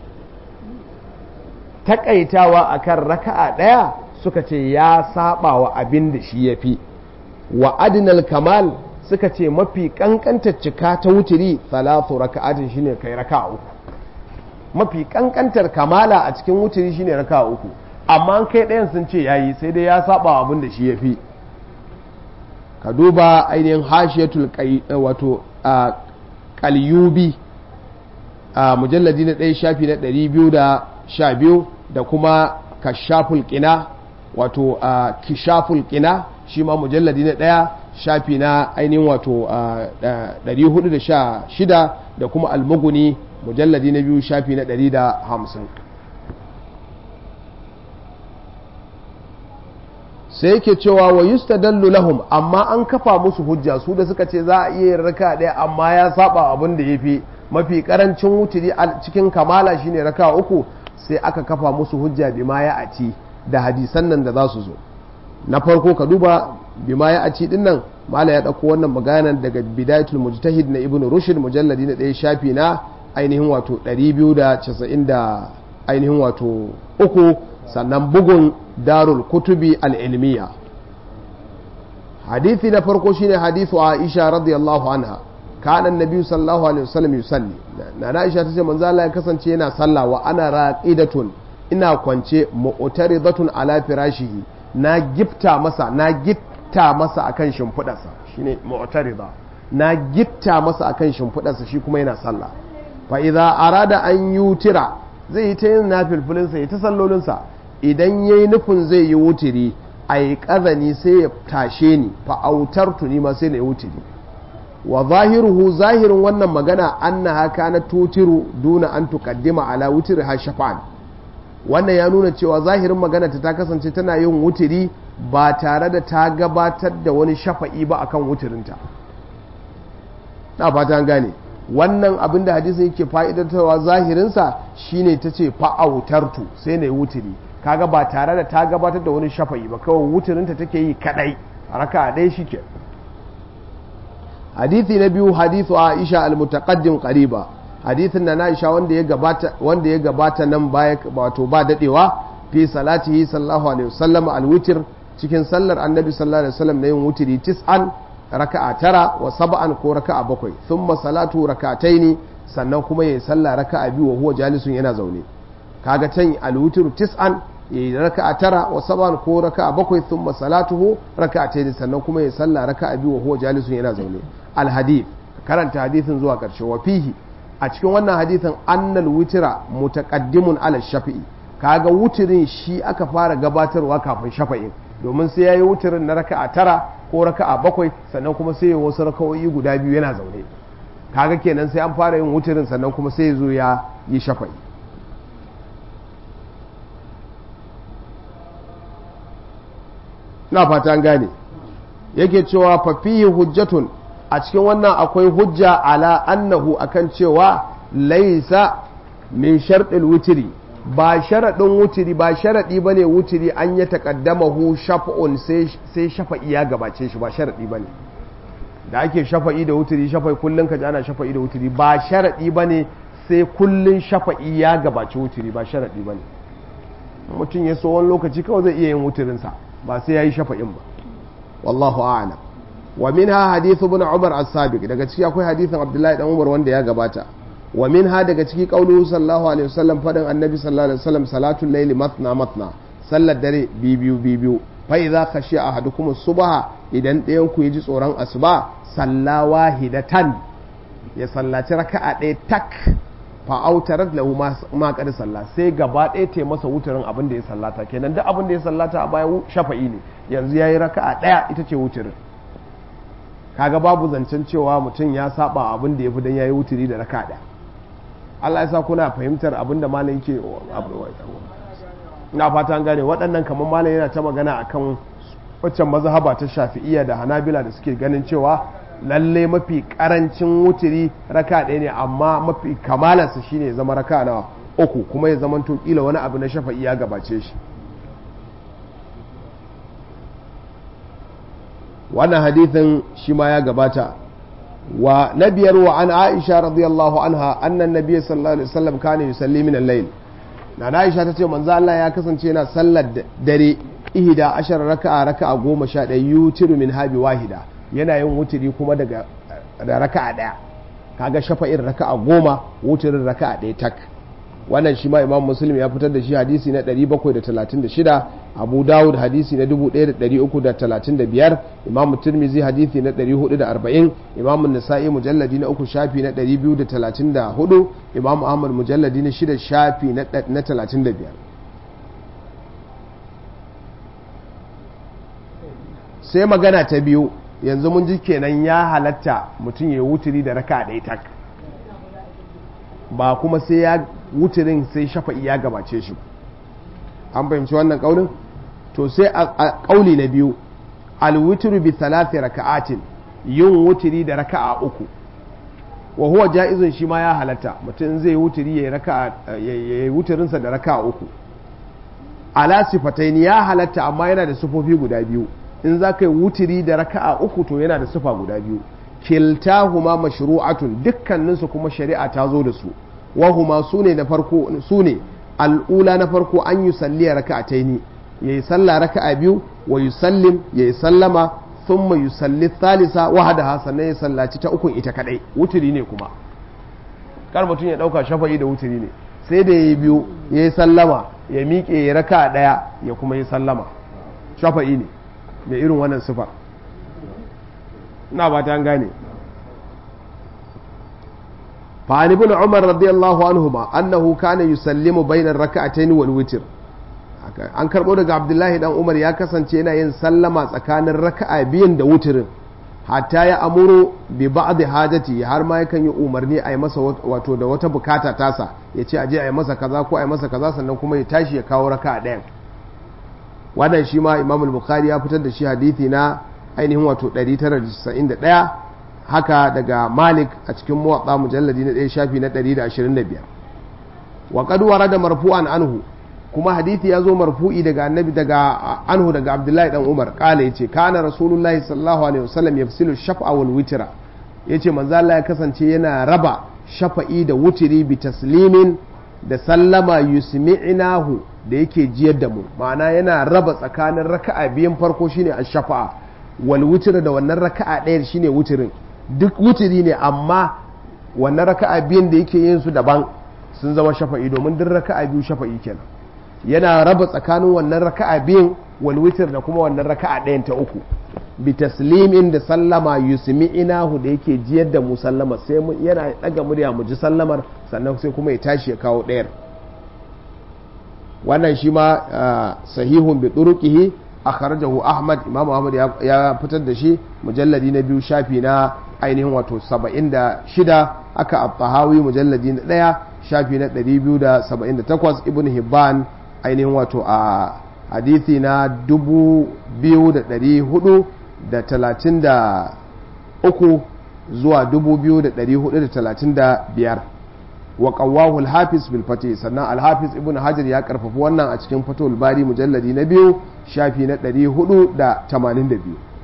takaitawa akan raka'a ɗaya suka ce ya saba wa abin da shi yafi wa adnal kamal suka ce mafi kankantar cika ta wutiri salatu raka'atin shine kai raka'a uku mafi kankantar kamala a cikin wutiri shine raka'a uku amma kai ɗayan sun ce yayi sai dai ya saba abin da shi ya fi ka duba ainihin hashiyatul wato kalyubi a mujalladi na ɗaya shafi na ɗari biyu da sha biyu da kuma kashaful ƙina wato kishaful ƙina shi ma mujalladi na ɗaya shafi na ainihin wato ɗari hudu da sha shida da kuma almuguni mujalladi na biyu shafi na ɗari da hamsin sai yake cewa wa yustadallu lahum amma an kafa musu hujja su da suka ce za a iya yin raka ɗaya amma ya saba abin da yafi mafi karancin wuturi a cikin kamala shine raka uku sai aka kafa musu hujja bima ya aci da hadisan nan da za su zo na farko ka duba bima ya aci din nan mala ya ɗauko wannan maganan daga bidayatul mujtahid na ibnu rushd mujalladi na ɗaya shafi na ainihin wato 290 da ainihin wato uku sannan bugun darul kutubi al'ilmiya hadithi na farko shine hadithu aisha radiyallahu anha kana annabi sallallahu alaihi wasallam yusalli na aisha tace manzo Allah ya kasance yana sallah wa ana raqidatun ina kwance mu'taridatun ala firashihi na gifta masa na gitta masa akan shimfidarsa shine mu'tarida na gitta masa akan shimfidarsa shi kuma yana sallah fa idza arada an yutira zai yi ta yin nafilfilinsa ya ta sallolinsa idan ya yi nufin zai yi wutiri a yi ƙazani sai ya tashe ni fa'autar tuni ma sai na yi wutiri wa zahiruhu zahirin wannan magana an na haka na tutiru duna an tukaddima ala wutiri ha shafa'an wannan ya nuna cewa zahirin magana ta kasance tana yin wutiri ba tare da ta gabatar da wani shafa'i ba akan wutirinta na fata gane wannan abin da hadisin yake fa'idantarwa zahirinsa shine ta ce fa'autartu sai na yi wutiri kaga ba tare da ta gabatar da wani shafa'i ba kawai wutirinta take yi kadai raka ɗaya shi ke hadithi na biyu hadithu aisha al-mutaqaddim qariba hadithin na aisha wanda ya gabata wanda ya gabata nan baya wato ba dadewa fi salatihi sallallahu alaihi wasallam al-witr cikin sallar annabi sallallahu alaihi wasallam na yin wutiri tis'an raka'a tara wa sab'an ko raka'a bakwai thumma salatu raka'ataini sannan kuma yayi sallah raka'a biyu wa huwa jalisun yana zaune kaga can al-witr tis'an yayi raka'a tara wa sab'an ko raka'a bakwai thumma salatuhu raka'ataini sannan kuma yayi sallah raka'a biyu wa huwa jalisun yana zaune al-hadith karanta hadithin zuwa karshe wa fihi a cikin wannan hadithin annal witra mutaqaddimun ala shafi'i kaga wutirin shi aka fara gabatarwa kafin shafa'in domin sai yayi wutirin na raka'a tara ko raka'a bakwai sannan kuma sai ya wasu raka'o'i guda biyu yana zaune kaga kenan sai an fara yin wutirin sannan kuma sai ya zo ya yi shafa'i na fata gane yake cewa fafihi hujjatun a cikin wannan akwai hujja ala annahu akan cewa laisa min sharɗin wutiri ba sharaɗin wutiri ba sharaɗi ba ne wutiri an ya taƙaddama hu shafa'un sai shafa'i ya gabace shi ba sharaɗi ba ne da ake shafa'i da wutiri shafa'i kullum ka ji ana shafa'i da wutiri ba sharaɗi ba ne sai kullum shafa'i ya gabace wutiri ba sharaɗi ba ne mutum ya so wani lokaci kawai zai iya yin wutirinsa ba sai ya yi shafa'in ba wallahu a'lam wa minha hadithu ibn umar as-sabiq daga ciki akwai hadithin abdullahi dan umar wanda ya gabata wa minha daga ciki qauluhu sallallahu alaihi wasallam fadin annabi sallallahu alaihi wasallam salatul layli matna matna sallar dare bibiyu bibiyu fa idza khashiya ahadukum subha idan ɗayan ku ji tsoron asuba salla wahidatan ya sallaci raka'a ɗaya tak fa autarat lahu ma qad salla sai gaba ɗaya ta masa wuturin abin da ya sallata kenan duk abin da ya sallata a baya shafa'i ne yanzu yayi raka'a ɗaya ita ce wuturin kaga babu zancen cewa mutum ya saba abin da ya fi dan yayi wuturi da raka'a ɗaya Allah ya sa kuna fahimtar abin da malam yake na fata an gane waɗannan kamar malam yana ta magana akan waccan mazhaba ta shafi'iyya da hanabila da suke ganin cewa lalle mafi karancin wuturi raka ɗaya ne amma mafi kamalarsa shine ya zama raka na uku kuma ya zama to kila wani abu na shafa'i ya gabace shi wannan hadithin shi ma ya gabata wa na biyar wa an aisha radiyallahu anha annan nabiyyi sallallahu alaihi wasallam kana yusalli min al-layl na aisha tace manzo Allah ya kasance yana sallar dare ihda ashar raka'a raka'a goma sha ɗaya yutiru min habi wahida yana yin wutiri kuma daga da raka'a ɗaya kaga shafa'in raka'a goma wutirin raka'a ɗaya tak wannan shi ma imam muslim ya fitar da shi hadisi na 736 abu dawud hadisi na 1335 imam tirmizi hadisi na 440 imam nasa'i mujalladi na uku shafi na 234 imam ahmad mujalladi na shida shafi na 35 sai magana ta biyu yanzu mun ji kenan ya halatta mutum ya wuturi da raka ɗaya tak ba kuma sai ya wuturin sai shafa'i ya gabace shi an fahimci wannan ƙaunin to sai a ƙauli na biyu alwuturu bi thalathi raka'atin yin wuturi da raka'a uku wa huwa ja'izun shi ma ya halatta mutum zai wuturi ya raka'a ya wuturinsa da raka'a uku ala sifataini ya halatta amma yana da sufofi guda biyu in za ka yi wuturi da raka'a uku to yana da sufa guda biyu kiltahuma mashru'atun dukkaninsu kuma shari'a ta zo da su wahuma su ne na farko su ne al'ula na farko an yi salliya raka'ataini yayi sallah raka'a biyu wa yusallim yayi sallama thumma yusalli thalitha wahdaha sannan ya sallaci ta ukun ita kadai wuturi ne kuma kar mutum ya dauka shafa'i da wuturi ne sai da yayi biyu yayi sallama ya miƙe ya raka'a daya ya kuma yi sallama shafa'i ne da irin wannan sifar na ba ta gane fa'ani bin umar radiyallahu anhu ma annahu kana yusallimu bainar raka'atayn wal witr an karbo daga abdullahi dan umar ya kasance yana yin sallama tsakanin raka'a biyun da wutirin hatta ya amuru bi ba'd hajati har ma yakan yi umarni a yi masa wato da wata bukata tasa ya ce aje a yi masa kaza ko a yi masa kaza sannan kuma ya tashi ya kawo raka'a ɗayan wannan shi ma imam bukhari ya fitar da shi hadithi na ainihin wato 991 haka daga malik a cikin muwatsa mujalladi na ɗaya shafi na 125 wa qad warada marfu'an anhu kuma hadithi ya zo marfu'i daga annabi daga anhu daga abdullahi dan umar kala yace kana rasulullahi sallallahu alaihi wasallam yafsilu shaf'a wal witra yace manzo Allah ya kasance yana raba shafa'i da wutiri bi taslimin da sallama yusmi'nahu da yake jiyar da mu ma'ana yana raba tsakanin raka'a biyan farko shine ash-shafa'a wal witr da wannan raka'a ɗaya shine wutirin duk wutiri ne amma wannan raka'a biyan da yake yin su daban sun zama shafa'i domin duk raka'a biyu shafa'i kenan yana raba tsakanin wannan raka'a biyan wal witr da kuma wannan raka'a ɗayan ta uku bi taslimin da sallama yusmi'inahu da yake jiyar da mu sallama sai yana daga murya mu ji sallamar sannan sai kuma ya tashi ya kawo ɗayar wannan shi ma sahihun bi turuqihi akhrajahu ahmad imam ahmad ya fitar da shi mujalladi na biyu shafi na ainihin wato 76 aka at-tahawi mujalladi na daya shafi na 278 ibn hibban ainihin wato a hadithi na 2433 zuwa 2435 wa qawwahu al-hafiz bil fatih sannan al-hafiz ibn hajar ya karfafa wannan a cikin fatul bari mujalladi na biyu shafi na 482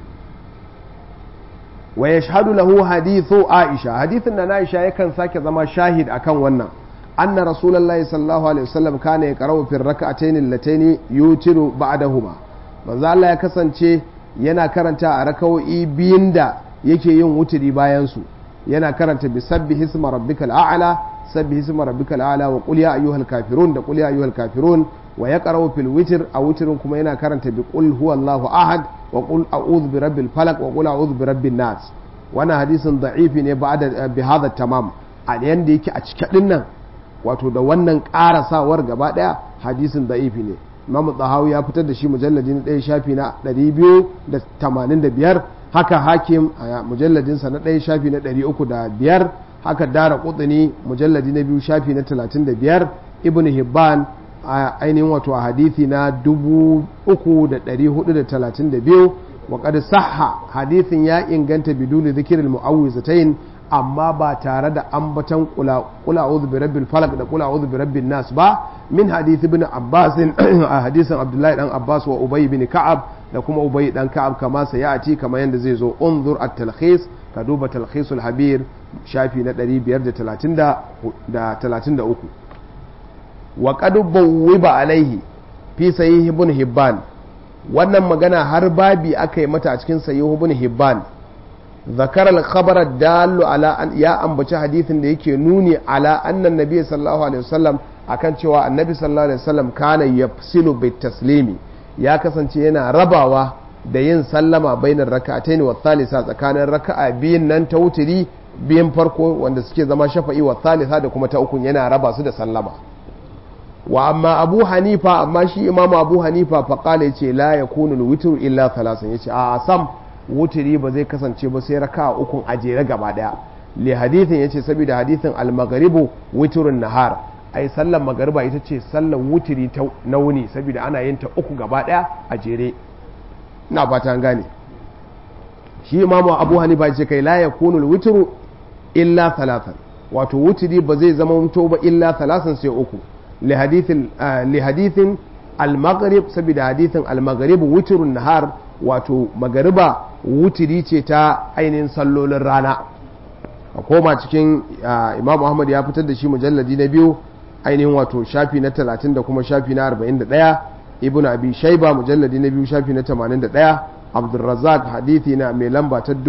wa yashhadu lahu hadithu aisha hadithin na aisha yakan sake zama shahid akan wannan anna rasulullahi sallallahu alaihi wasallam kana yaqra'u fi rak'atayn allatayn yutiru ba'dahuma manzo Allah ya kasance yana karanta a rakawoyi biyun da yake yin wuturi bayan su yana karanta bi sabbi hisma rabbikal a'la sabbi hisma rabbikal a'la wa qul ya ayyuhal kafirun da qul ya ayyuhal kafirun wa yaqra'u fil witr a wutrin kuma yana karanta bi qul huwallahu ahad wa qul a'udhu bi rabbil falaq wa qul a'udhu bi rabbin nas wannan hadisin da'ifi ne ba'da bi hadha tamam a yanda yake a cikin dinnan wato da wannan karasawar gaba daya hadisin da'ifi ne imamu tsahawi ya fitar da shi mujalladi na ɗaya shafi na 285 haka hakim a mujalladinsa na ɗaya shafi na 305 haka dara kutsuni mujalladi na biyu shafi na 35 ibn hibban a ainihin wato a hadithi na 3432 wa qad sahha hadithin ya inganta biduni zikirin mu'awwizatayn amma ba tare da ambatan kula a'udhu bi rabbil falaq da kula a'udhu bi rabbin nas ba min hadith ibn abbas a hadisin abdullahi dan abbas wa ubay bin ka'ab da kuma ubay dan ka'ab kama sayati kama yanda zai zo unzur at-talkhis ka duba talkhisul habir shafi na 533 wa qad bawwiba alaihi fi sahih ibn hibban wannan magana har babi aka yi mata a cikin sahih ibn hibban ذكر الخبر الدال على أن يا أنبتش حديث da yake nuni ala annan nabi sallallahu alaihi wasallam akan cewa annabi sallallahu alaihi wasallam kana yafsilu bit taslimi ya kasance yana rabawa da yin sallama bainar raka'atayn wa thalitha tsakanin raka'a biyun nan ta wutiri biyan farko wanda suke zama shafa'i wa thalitha da kuma ta ukun yana raba su da sallama wa amma abu hanifa amma shi imamu abu hanifa fa qala yace la yakunu al-witru illa thalathan yace a sam wutiri ba zai kasance ba sai raka ukun a jere gaba daya li hadithin yace saboda hadithin al-maghribu witrun nahar ai sallar magariba ita ce sallar wutiri ta na wuni saboda ana yin ta uku gaba daya a jere ina fata an gane shi imamu abu hanifa yace kai la yakunu al-witru illa thalathan wato wutiri ba zai zama mutu ba illa thalathan sai uku li hadithin li hadithin al-maghrib saboda hadithin al-maghrib witrun nahar wato magariba wutiri ce ta ainihin sallolin rana a koma cikin imam ahmad ya fitar da shi mujalladi na biyu ainihin wato shafi na 30 da kuma shafi na 41 ibn abi shaiba mujalladi na biyu shafi na 81 abdulrazak hadithi na mai lamba ta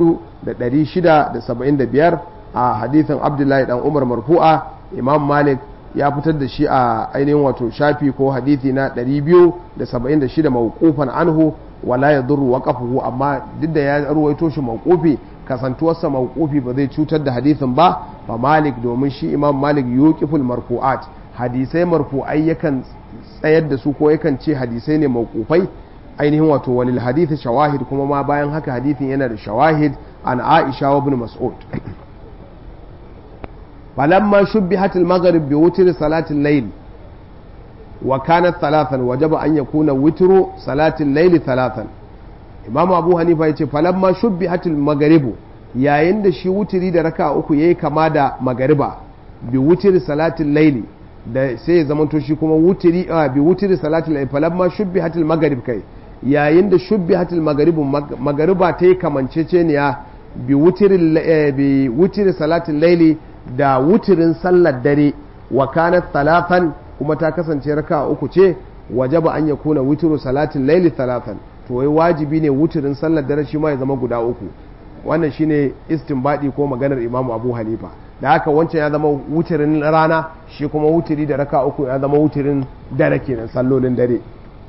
4675 a hadithin abdullahi dan umar marfu'a imam malik ya fitar da shi a ainihin wato shafi ko hadithi na 276 mawqufan anhu wala ya duru waqafuhu amma duk da ya ruwaito shi mawqufi kasantuwarsa mawqufi ba zai cutar da hadisin ba fa malik domin shi imam malik yuqiful marfu'at hadisai marfu'ai yakan tsayar da su ko yakan ce hadisai ne mawqufai ainihin wato walil hadith shawahid kuma ma bayan haka hadisin yana da shawahid an aisha wa ibn mas'ud falamma shubbihat al-maghrib bi wutri salati al-layl وكانت ثلاثا وجب أن يكون وتر صلاة الليل ثلاثا إمام أبو حنيفة يقول فلما شبهت المغرب yayin da shi wutiri da raka uku yayi kama da magariba bi wutiri salatin laili da sai ya zamanto shi kuma wutiri a bi wutiri salatin laili falamma shubbihatil maghrib kai yayin da shubbihatil maghrib magariba ta yi kamanceceniya bi wutiri bi wutiri salatin laili da wutirin sallar dare wa kanat talatan kuma ta kasance raka uku ce wajaba an ya kuna wutiru salatin laili talatan to wai wajibi ne wutirin sallar dare shi ma ya zama guda uku wannan shine istinbadi ko maganar imamu abu hanifa da haka wancan ya zama wutirin rana shi kuma wutiri da raka uku ya zama wutirin dare kenan sallolin dare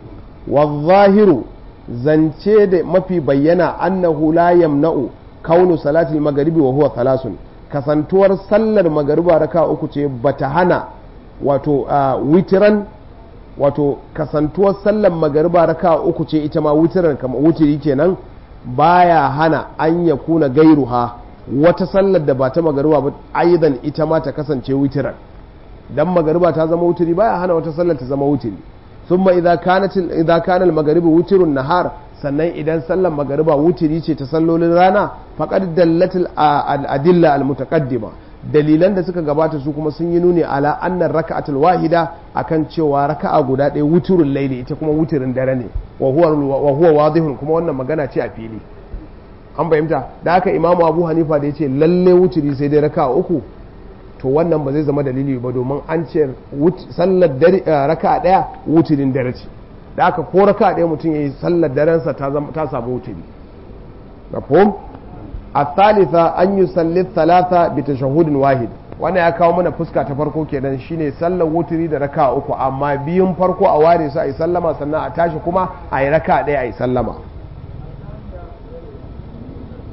zahiru zance da mafi bayyana annahu la yamna'u kaunu salatil magharibi wa huwa thalasun kasantuwar sallar magariba raka uku ce bata hana wato witiran wato kasantuwar sallar magariba raka uku ce ita ma witiran kama wutiri kenan baya hana an ya kuna gairuha wata sallar da ba ta magariba ba aidan ita ma ta kasance witiran dan magariba ta zama wutiri baya hana wata sallar ta zama wutiri thumma idza kanat idza kana al-maghribu wutirun nahar sannan idan sallar magariba wutiri ce ta sallolin rana faqad dallat al-adilla al-mutaqaddima dalilan da suka gabata su kuma sun yi nuni ala annan raka'atul wahida akan cewa raka'a guda ɗaya wuturun laili ita kuma wuturin dare ne wa huwa wadihun kuma wannan magana ce a fili an fahimta da haka imamu abu hanifa da ya ce lalle wuturi sai dai raka'a uku to wannan ba zai zama dalili ba domin an ce sallar raka'a ɗaya wuturin dare ce da haka ko raka'a ɗaya mutum ya yi sallar darensa ta samu wuturi mafhum الثالثة أن يصلي الثلاثة بتشهد واحد wannan ya kawo mana fuska ta farko kenan shine sallar wuturi da raka uku amma biyun farko a ware su a yi sallama sannan a tashi kuma a yi raka ɗaya a yi sallama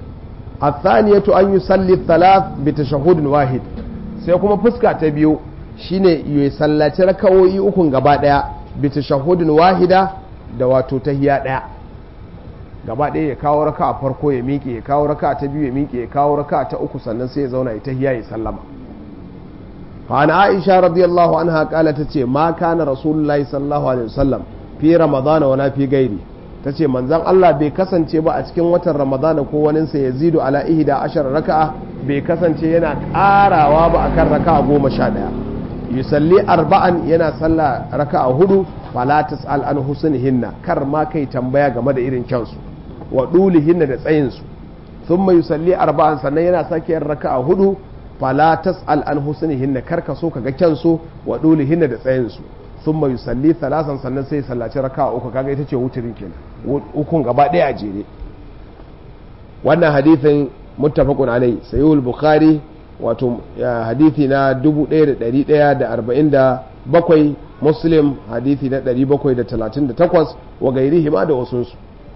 الثانية أن يصلي الثلاث بتشهد واحد sai kuma fuska ta biyu shine ya sallaci raka'o'i ukun gaba daya bi tashahhudin wahida da wato tahiya daya gaba daya ya kawo raka'a farko ya miƙe ya kawo raka'a ta biyu ya miƙe ya kawo raka'a ta uku sannan sai ya zauna ya tahiya ya sallama فعن عائشة رضي الله عنها قالت تتي ما كان رسول الله صلى الله عليه وسلم في رمضان ولا في غيره tace manzon Allah bai kasance ba a cikin watan Ramadana ko waninsa ya zidu ala ihda ashar raka'a bai kasance yana karawa ba akan raka'a goma sha ɗaya yusalli arba'an yana sallah raka'a hudu fala tas'al an husnihinna kar ma kai tambaya game da irin kyansu wa dulihinna da tsayinsu thumma yusalli arba'an sannan yana sake yin raka'a hudu fala tas'al an husnihinna karka so kaga kyansu wa dulihinna da tsayinsu thumma yusalli thalasan sannan sai sallaci raka'a uku kaga ita ce wuturin kenan ukun gaba daya a jere wannan hadithin muttafaqun alai sayyid bukhari wato hadithi na 1147 muslim hadithi na 738 wa gairihi ma da wasunsu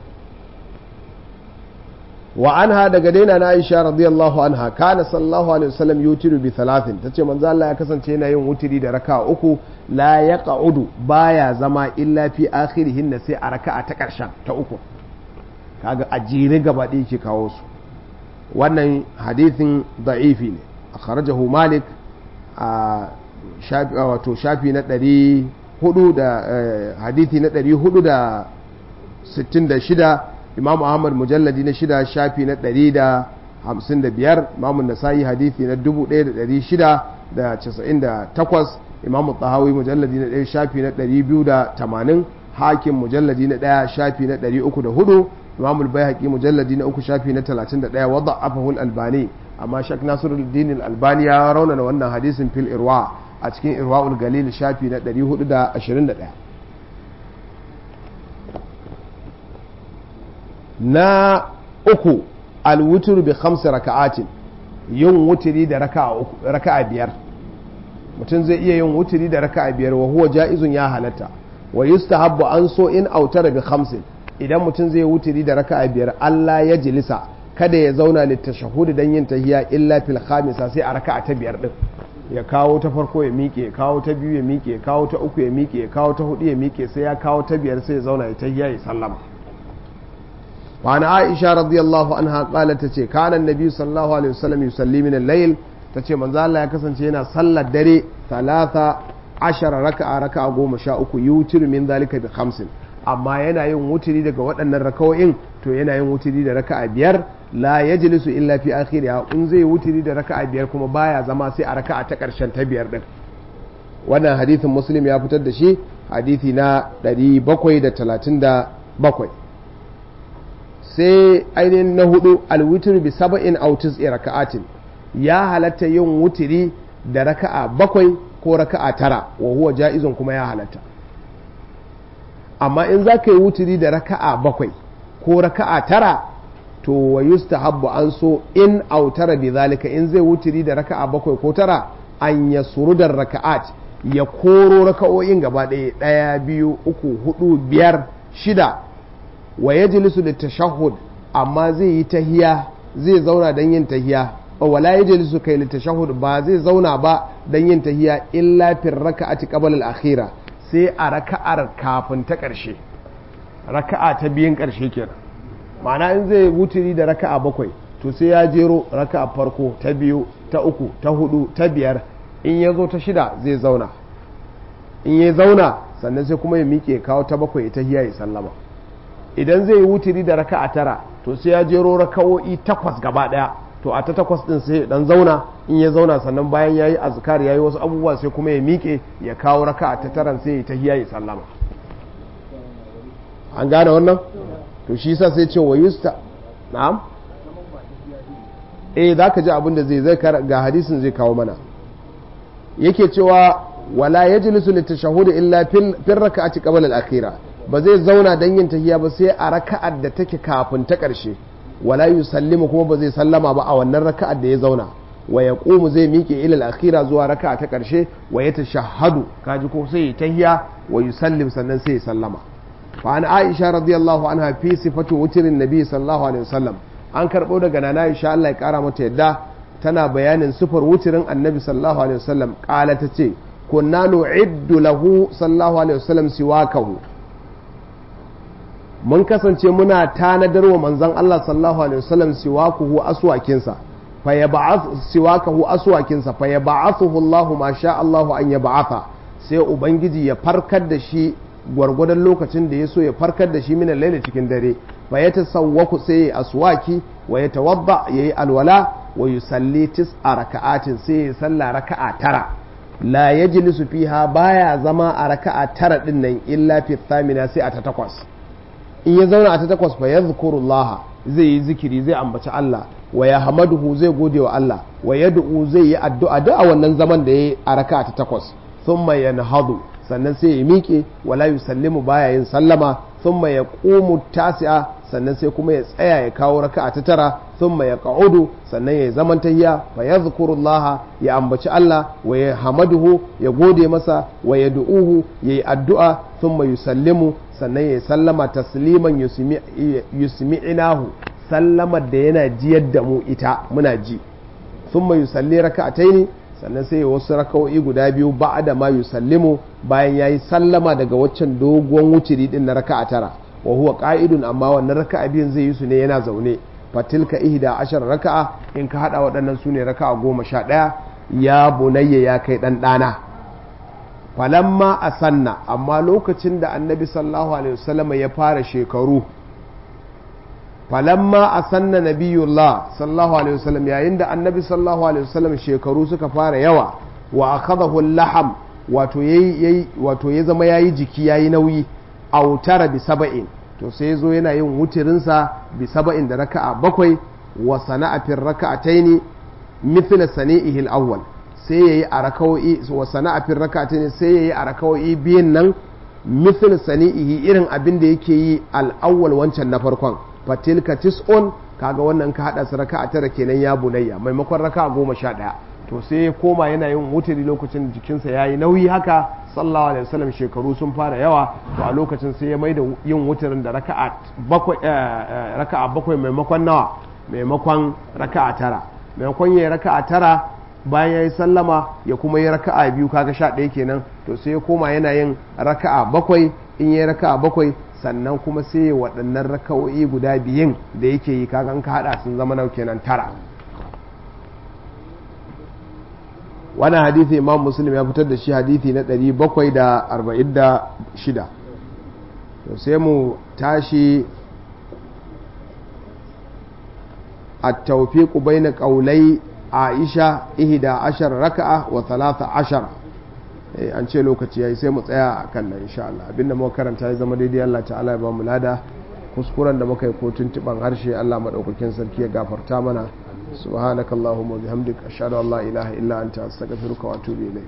wa anha daga daina na Aisha radiyallahu anha kana sallallahu alaihi wasallam yutiru bi thalathin tace manzo Allah ya kasance yana yin wutiri da raka'a uku la yaq'udu baya zama illa fi akhirihin sai a raka'a ta karshen ta uku kaga a jere gaba ɗaya ke kawo su wannan hadithin da'ifi ne akhrajahu malik a shafi wato shafi na 400 da hadithi na 466 imam ahmad mujalladi na shida shafi na ɗari da hamsin da biyar imam nasa'i hadithi na dubu ɗaya da ɗari shida da casa'in da takwas imam tahawi mujalladi na ɗaya shafi na ɗari biyu da tamanin hakim mujalladi na ɗaya shafi na ɗari uku da hudu imam al mujalladi na uku shafi na talatin da ɗaya wadda afahul albani amma shak nasiruddin albani ya raunana wannan hadisin fil irwa a cikin irwa'ul galil shafi na ɗari hudu da ashirin da ɗaya na uku alwutur bi khamsi raka'atin yin wuturi da raka'a biyar mutum zai iya yin wuturi da raka'a biyar wa huwa ja'izun ya halatta wa yustahabbu an so in autara bi khamsin idan mutum zai wuturi da raka'a biyar Allah ya jilisa kada ya zauna litashahhud dan yin tahiyya illa fil khamisa sai a raka'a ta biyar din ya kawo ta farko ya miƙe ya kawo ta biyu ya miƙe ya kawo ta uku ya miƙe ya kawo ta hudu ya miƙe sai ya kawo ta biyar sai ya zauna ya tahiyya ya sallama وعن عائشة رضي الله عنها قالت تشي كان النبي صلى الله عليه وسلم يصلي من الليل تشي من ذا الله يكسن شينا صلى الدري ثلاثة عشر ركعة ركعة قوم شاء يوتر من ذلك بخمس amma yana yin wuturi daga waɗannan rakawo'in to yana yin wuturi da raka'a biyar la yajlisu illa fi akhiriha in zai wuturi da raka'a biyar kuma baya zama sai a raka'a ta ƙarshen ta biyar din wannan hadithin muslim ya fitar da shi hadithi na 737 sai ainihin na hudu alwitir bi saba'in autis raka'atin ya halatta yin wutiri da raka'a bakwai ko raka'a tara wa huwa ja'izun kuma ya halatta amma in za ka yi wutiri da raka'a bakwai ko raka'a tara to wa yustahabbu an so in autara bi zalika in zai wutiri da raka'a bakwai ko tara an ya surudar raka'at ya koro raka'o'in gaba ɗaya ɗaya biyu uku hudu biyar shida wa ya jilisu da tashahud amma zai yi tahiya zai zauna don yin tahiya wala ya jilisu kai da tashahud ba zai zauna ba don yin tahiya illa fil raka'ati qabla al-akhira sai a raka'ar kafin ta ƙarshe raka'a ta biyan ƙarshe kenan ma'ana in zai wuturi da raka'a bakwai to sai ya jero raka'a farko ta biyu ta uku ta hudu ta biyar in ya zo ta shida zai zauna in ya zauna sannan sai kuma ya miƙe kawo ta bakwai ta hiya ya sallama idan zai yi wuturi da raka'a tara to sai ya jero raka'o'i takwas gaba daya to a ta takwas din sai dan zauna in ya zauna sannan bayan yayi azkar yayi wasu abubuwa sai kuma ya miƙe ya kawo raka'a ta taran sai ya tahiyya ya sallama an gane wannan to shi yasa sai ce wa yusta na'am eh zaka ji abin da zai zai ga hadisin zai kawo mana yake cewa wala yajlisu litashahhud illa fil raka'ati qabla al-akhirah ba zai zauna don yin tahiya ba sai a raka'ar da take kafin ta ƙarshe wala yusallimu kuma ba zai sallama ba a wannan raka'ar da ya zauna wa ya ƙumu zai miƙe ilal akhira zuwa raka'a ta ƙarshe wa ya tashahhadu kaji ko sai ya tahiya wa yusallim sannan sai ya sallama fa an aisha radiyallahu anha fi sifatu wutirin nabi sallallahu alaihi wasallam an karɓo daga nana aisha Allah ya ƙara mata yadda tana bayanin sifar wutirin annabi sallallahu alaihi wasallam ƙala ta ce kunna nu'iddu lahu sallallahu alaihi wasallam siwakahu mun kasance muna tanadar wa manzon Allah sallallahu alaihi wasallam siwakuhu aswakinsa fa yab'ath siwakahu aswakinsa fa yab'athuhu Allah ma sha Allah an yab'atha sai ubangiji ya farkar da shi gwargwadon lokacin da ya so ya farkar da shi minan laila cikin dare fa ya tasawwaku sai ya aswaki wa ya tawadda yayi alwala wa yusalli tis'a raka'atin sai ya salla raka'a tara la yajlisu fiha baya zama a raka'a tara din nan illa fi thamina sai a ta takwas in ya zauna a ta takwas fa yadhkurullah zai yi zikiri zai ambaci Allah wa ya hamaduhu zai gode wa Allah wa yad'u zai yi addu'a duk a wannan zaman da yayi a raka'a ta takwas thumma yanhadu sannan sai ya miƙe wala yusallimu baya yin sallama thumma yaqumu tasi'a sannan sai kuma ya tsaya ya kawo raka'a ta tara thumma yaq'udu sannan ya zaman tahiya fa yadhkurullaha ya ambaci Allah wa ya hamaduhu ya gode masa wa yad'uhu yayi addu'a thumma yusallimu sannan ya sallama tasliman yusmi'inahu sallamar da yana jiyar da mu ita muna ji thumma yusalli raka'ataini sannan sai wasu raka'o'i guda biyu ba da ma yusallimu bayan yayi sallama daga waccan doguwan wuciri din na raka'a tara wa huwa qa'idun amma wannan raka'a biyun zai yi su ne yana zaune fatilka ihda ashar raka'a in ka hada waɗannan su ne raka'a goma sha ɗaya ya bunayya ya kai ɗan ɗana falamma a sanna amma lokacin da annabi sallallahu alaihi wasallam ya fara shekaru falamma a sanna nabiyullah sallallahu alaihi wasallam yayin da annabi sallallahu alaihi wasallam shekaru suka fara yawa wa akhadahu laham wato yayi wato ya zama yayi jiki yayi nauyi autara bi saba'in to sai yazo yana yin wutirin sa bi saba'in da raka'a bakwai wa sana'a fi raka'ataini mithla sani'ihi al-awwal sai yayi a raka'o'i wa sana'a fi raka'ataini sai yayi a raka'o'i biyan nan mithla sani'ihi irin abin da yake yi al-awwal wancan na farkon fatilka tis'un kaga wannan ka hada su raka'a tara kenan ya bunayya maimakon raka'a goma sha ɗaya to sai ya koma yana yin wuturi lokacin jikinsa ya yi nauyi haka sallallahu alaihi wasallam shekaru sun fara yawa to a lokacin sai ya mai da yin wuturin da raka'a bakwai raka'a bakwai maimakon nawa maimakon raka'a tara maimakon yayi raka'a tara bayan ya yi sallama ya kuma yi raka'a biyu kaga sha ɗaya kenan to sai ya koma yana yin raka'a bakwai in yi raka'a bakwai sannan kuma sai waɗannan raka'o'i guda biyun da yake yi kagan ka haɗa sun zama nau kenan tara wani hadithi imam muslim ya fitar da shi hadithi na 746 to sai mu tashi a taufiku bai na ƙaulai aisha ihida ashar raka'a wa talata ashar an ce lokaci yayi sai mu tsaya a kan nan insha Allah abinda muka karanta ya zama daidai Allah ta'ala ya ba mu lada kuskuren da muka yi ko tuntuban harshe Allah madaukakin sarki ya gafarta mana subhanakallahumma bihamdika ashhadu an la ilaha illa anta astaghfiruka wa atubu ilayk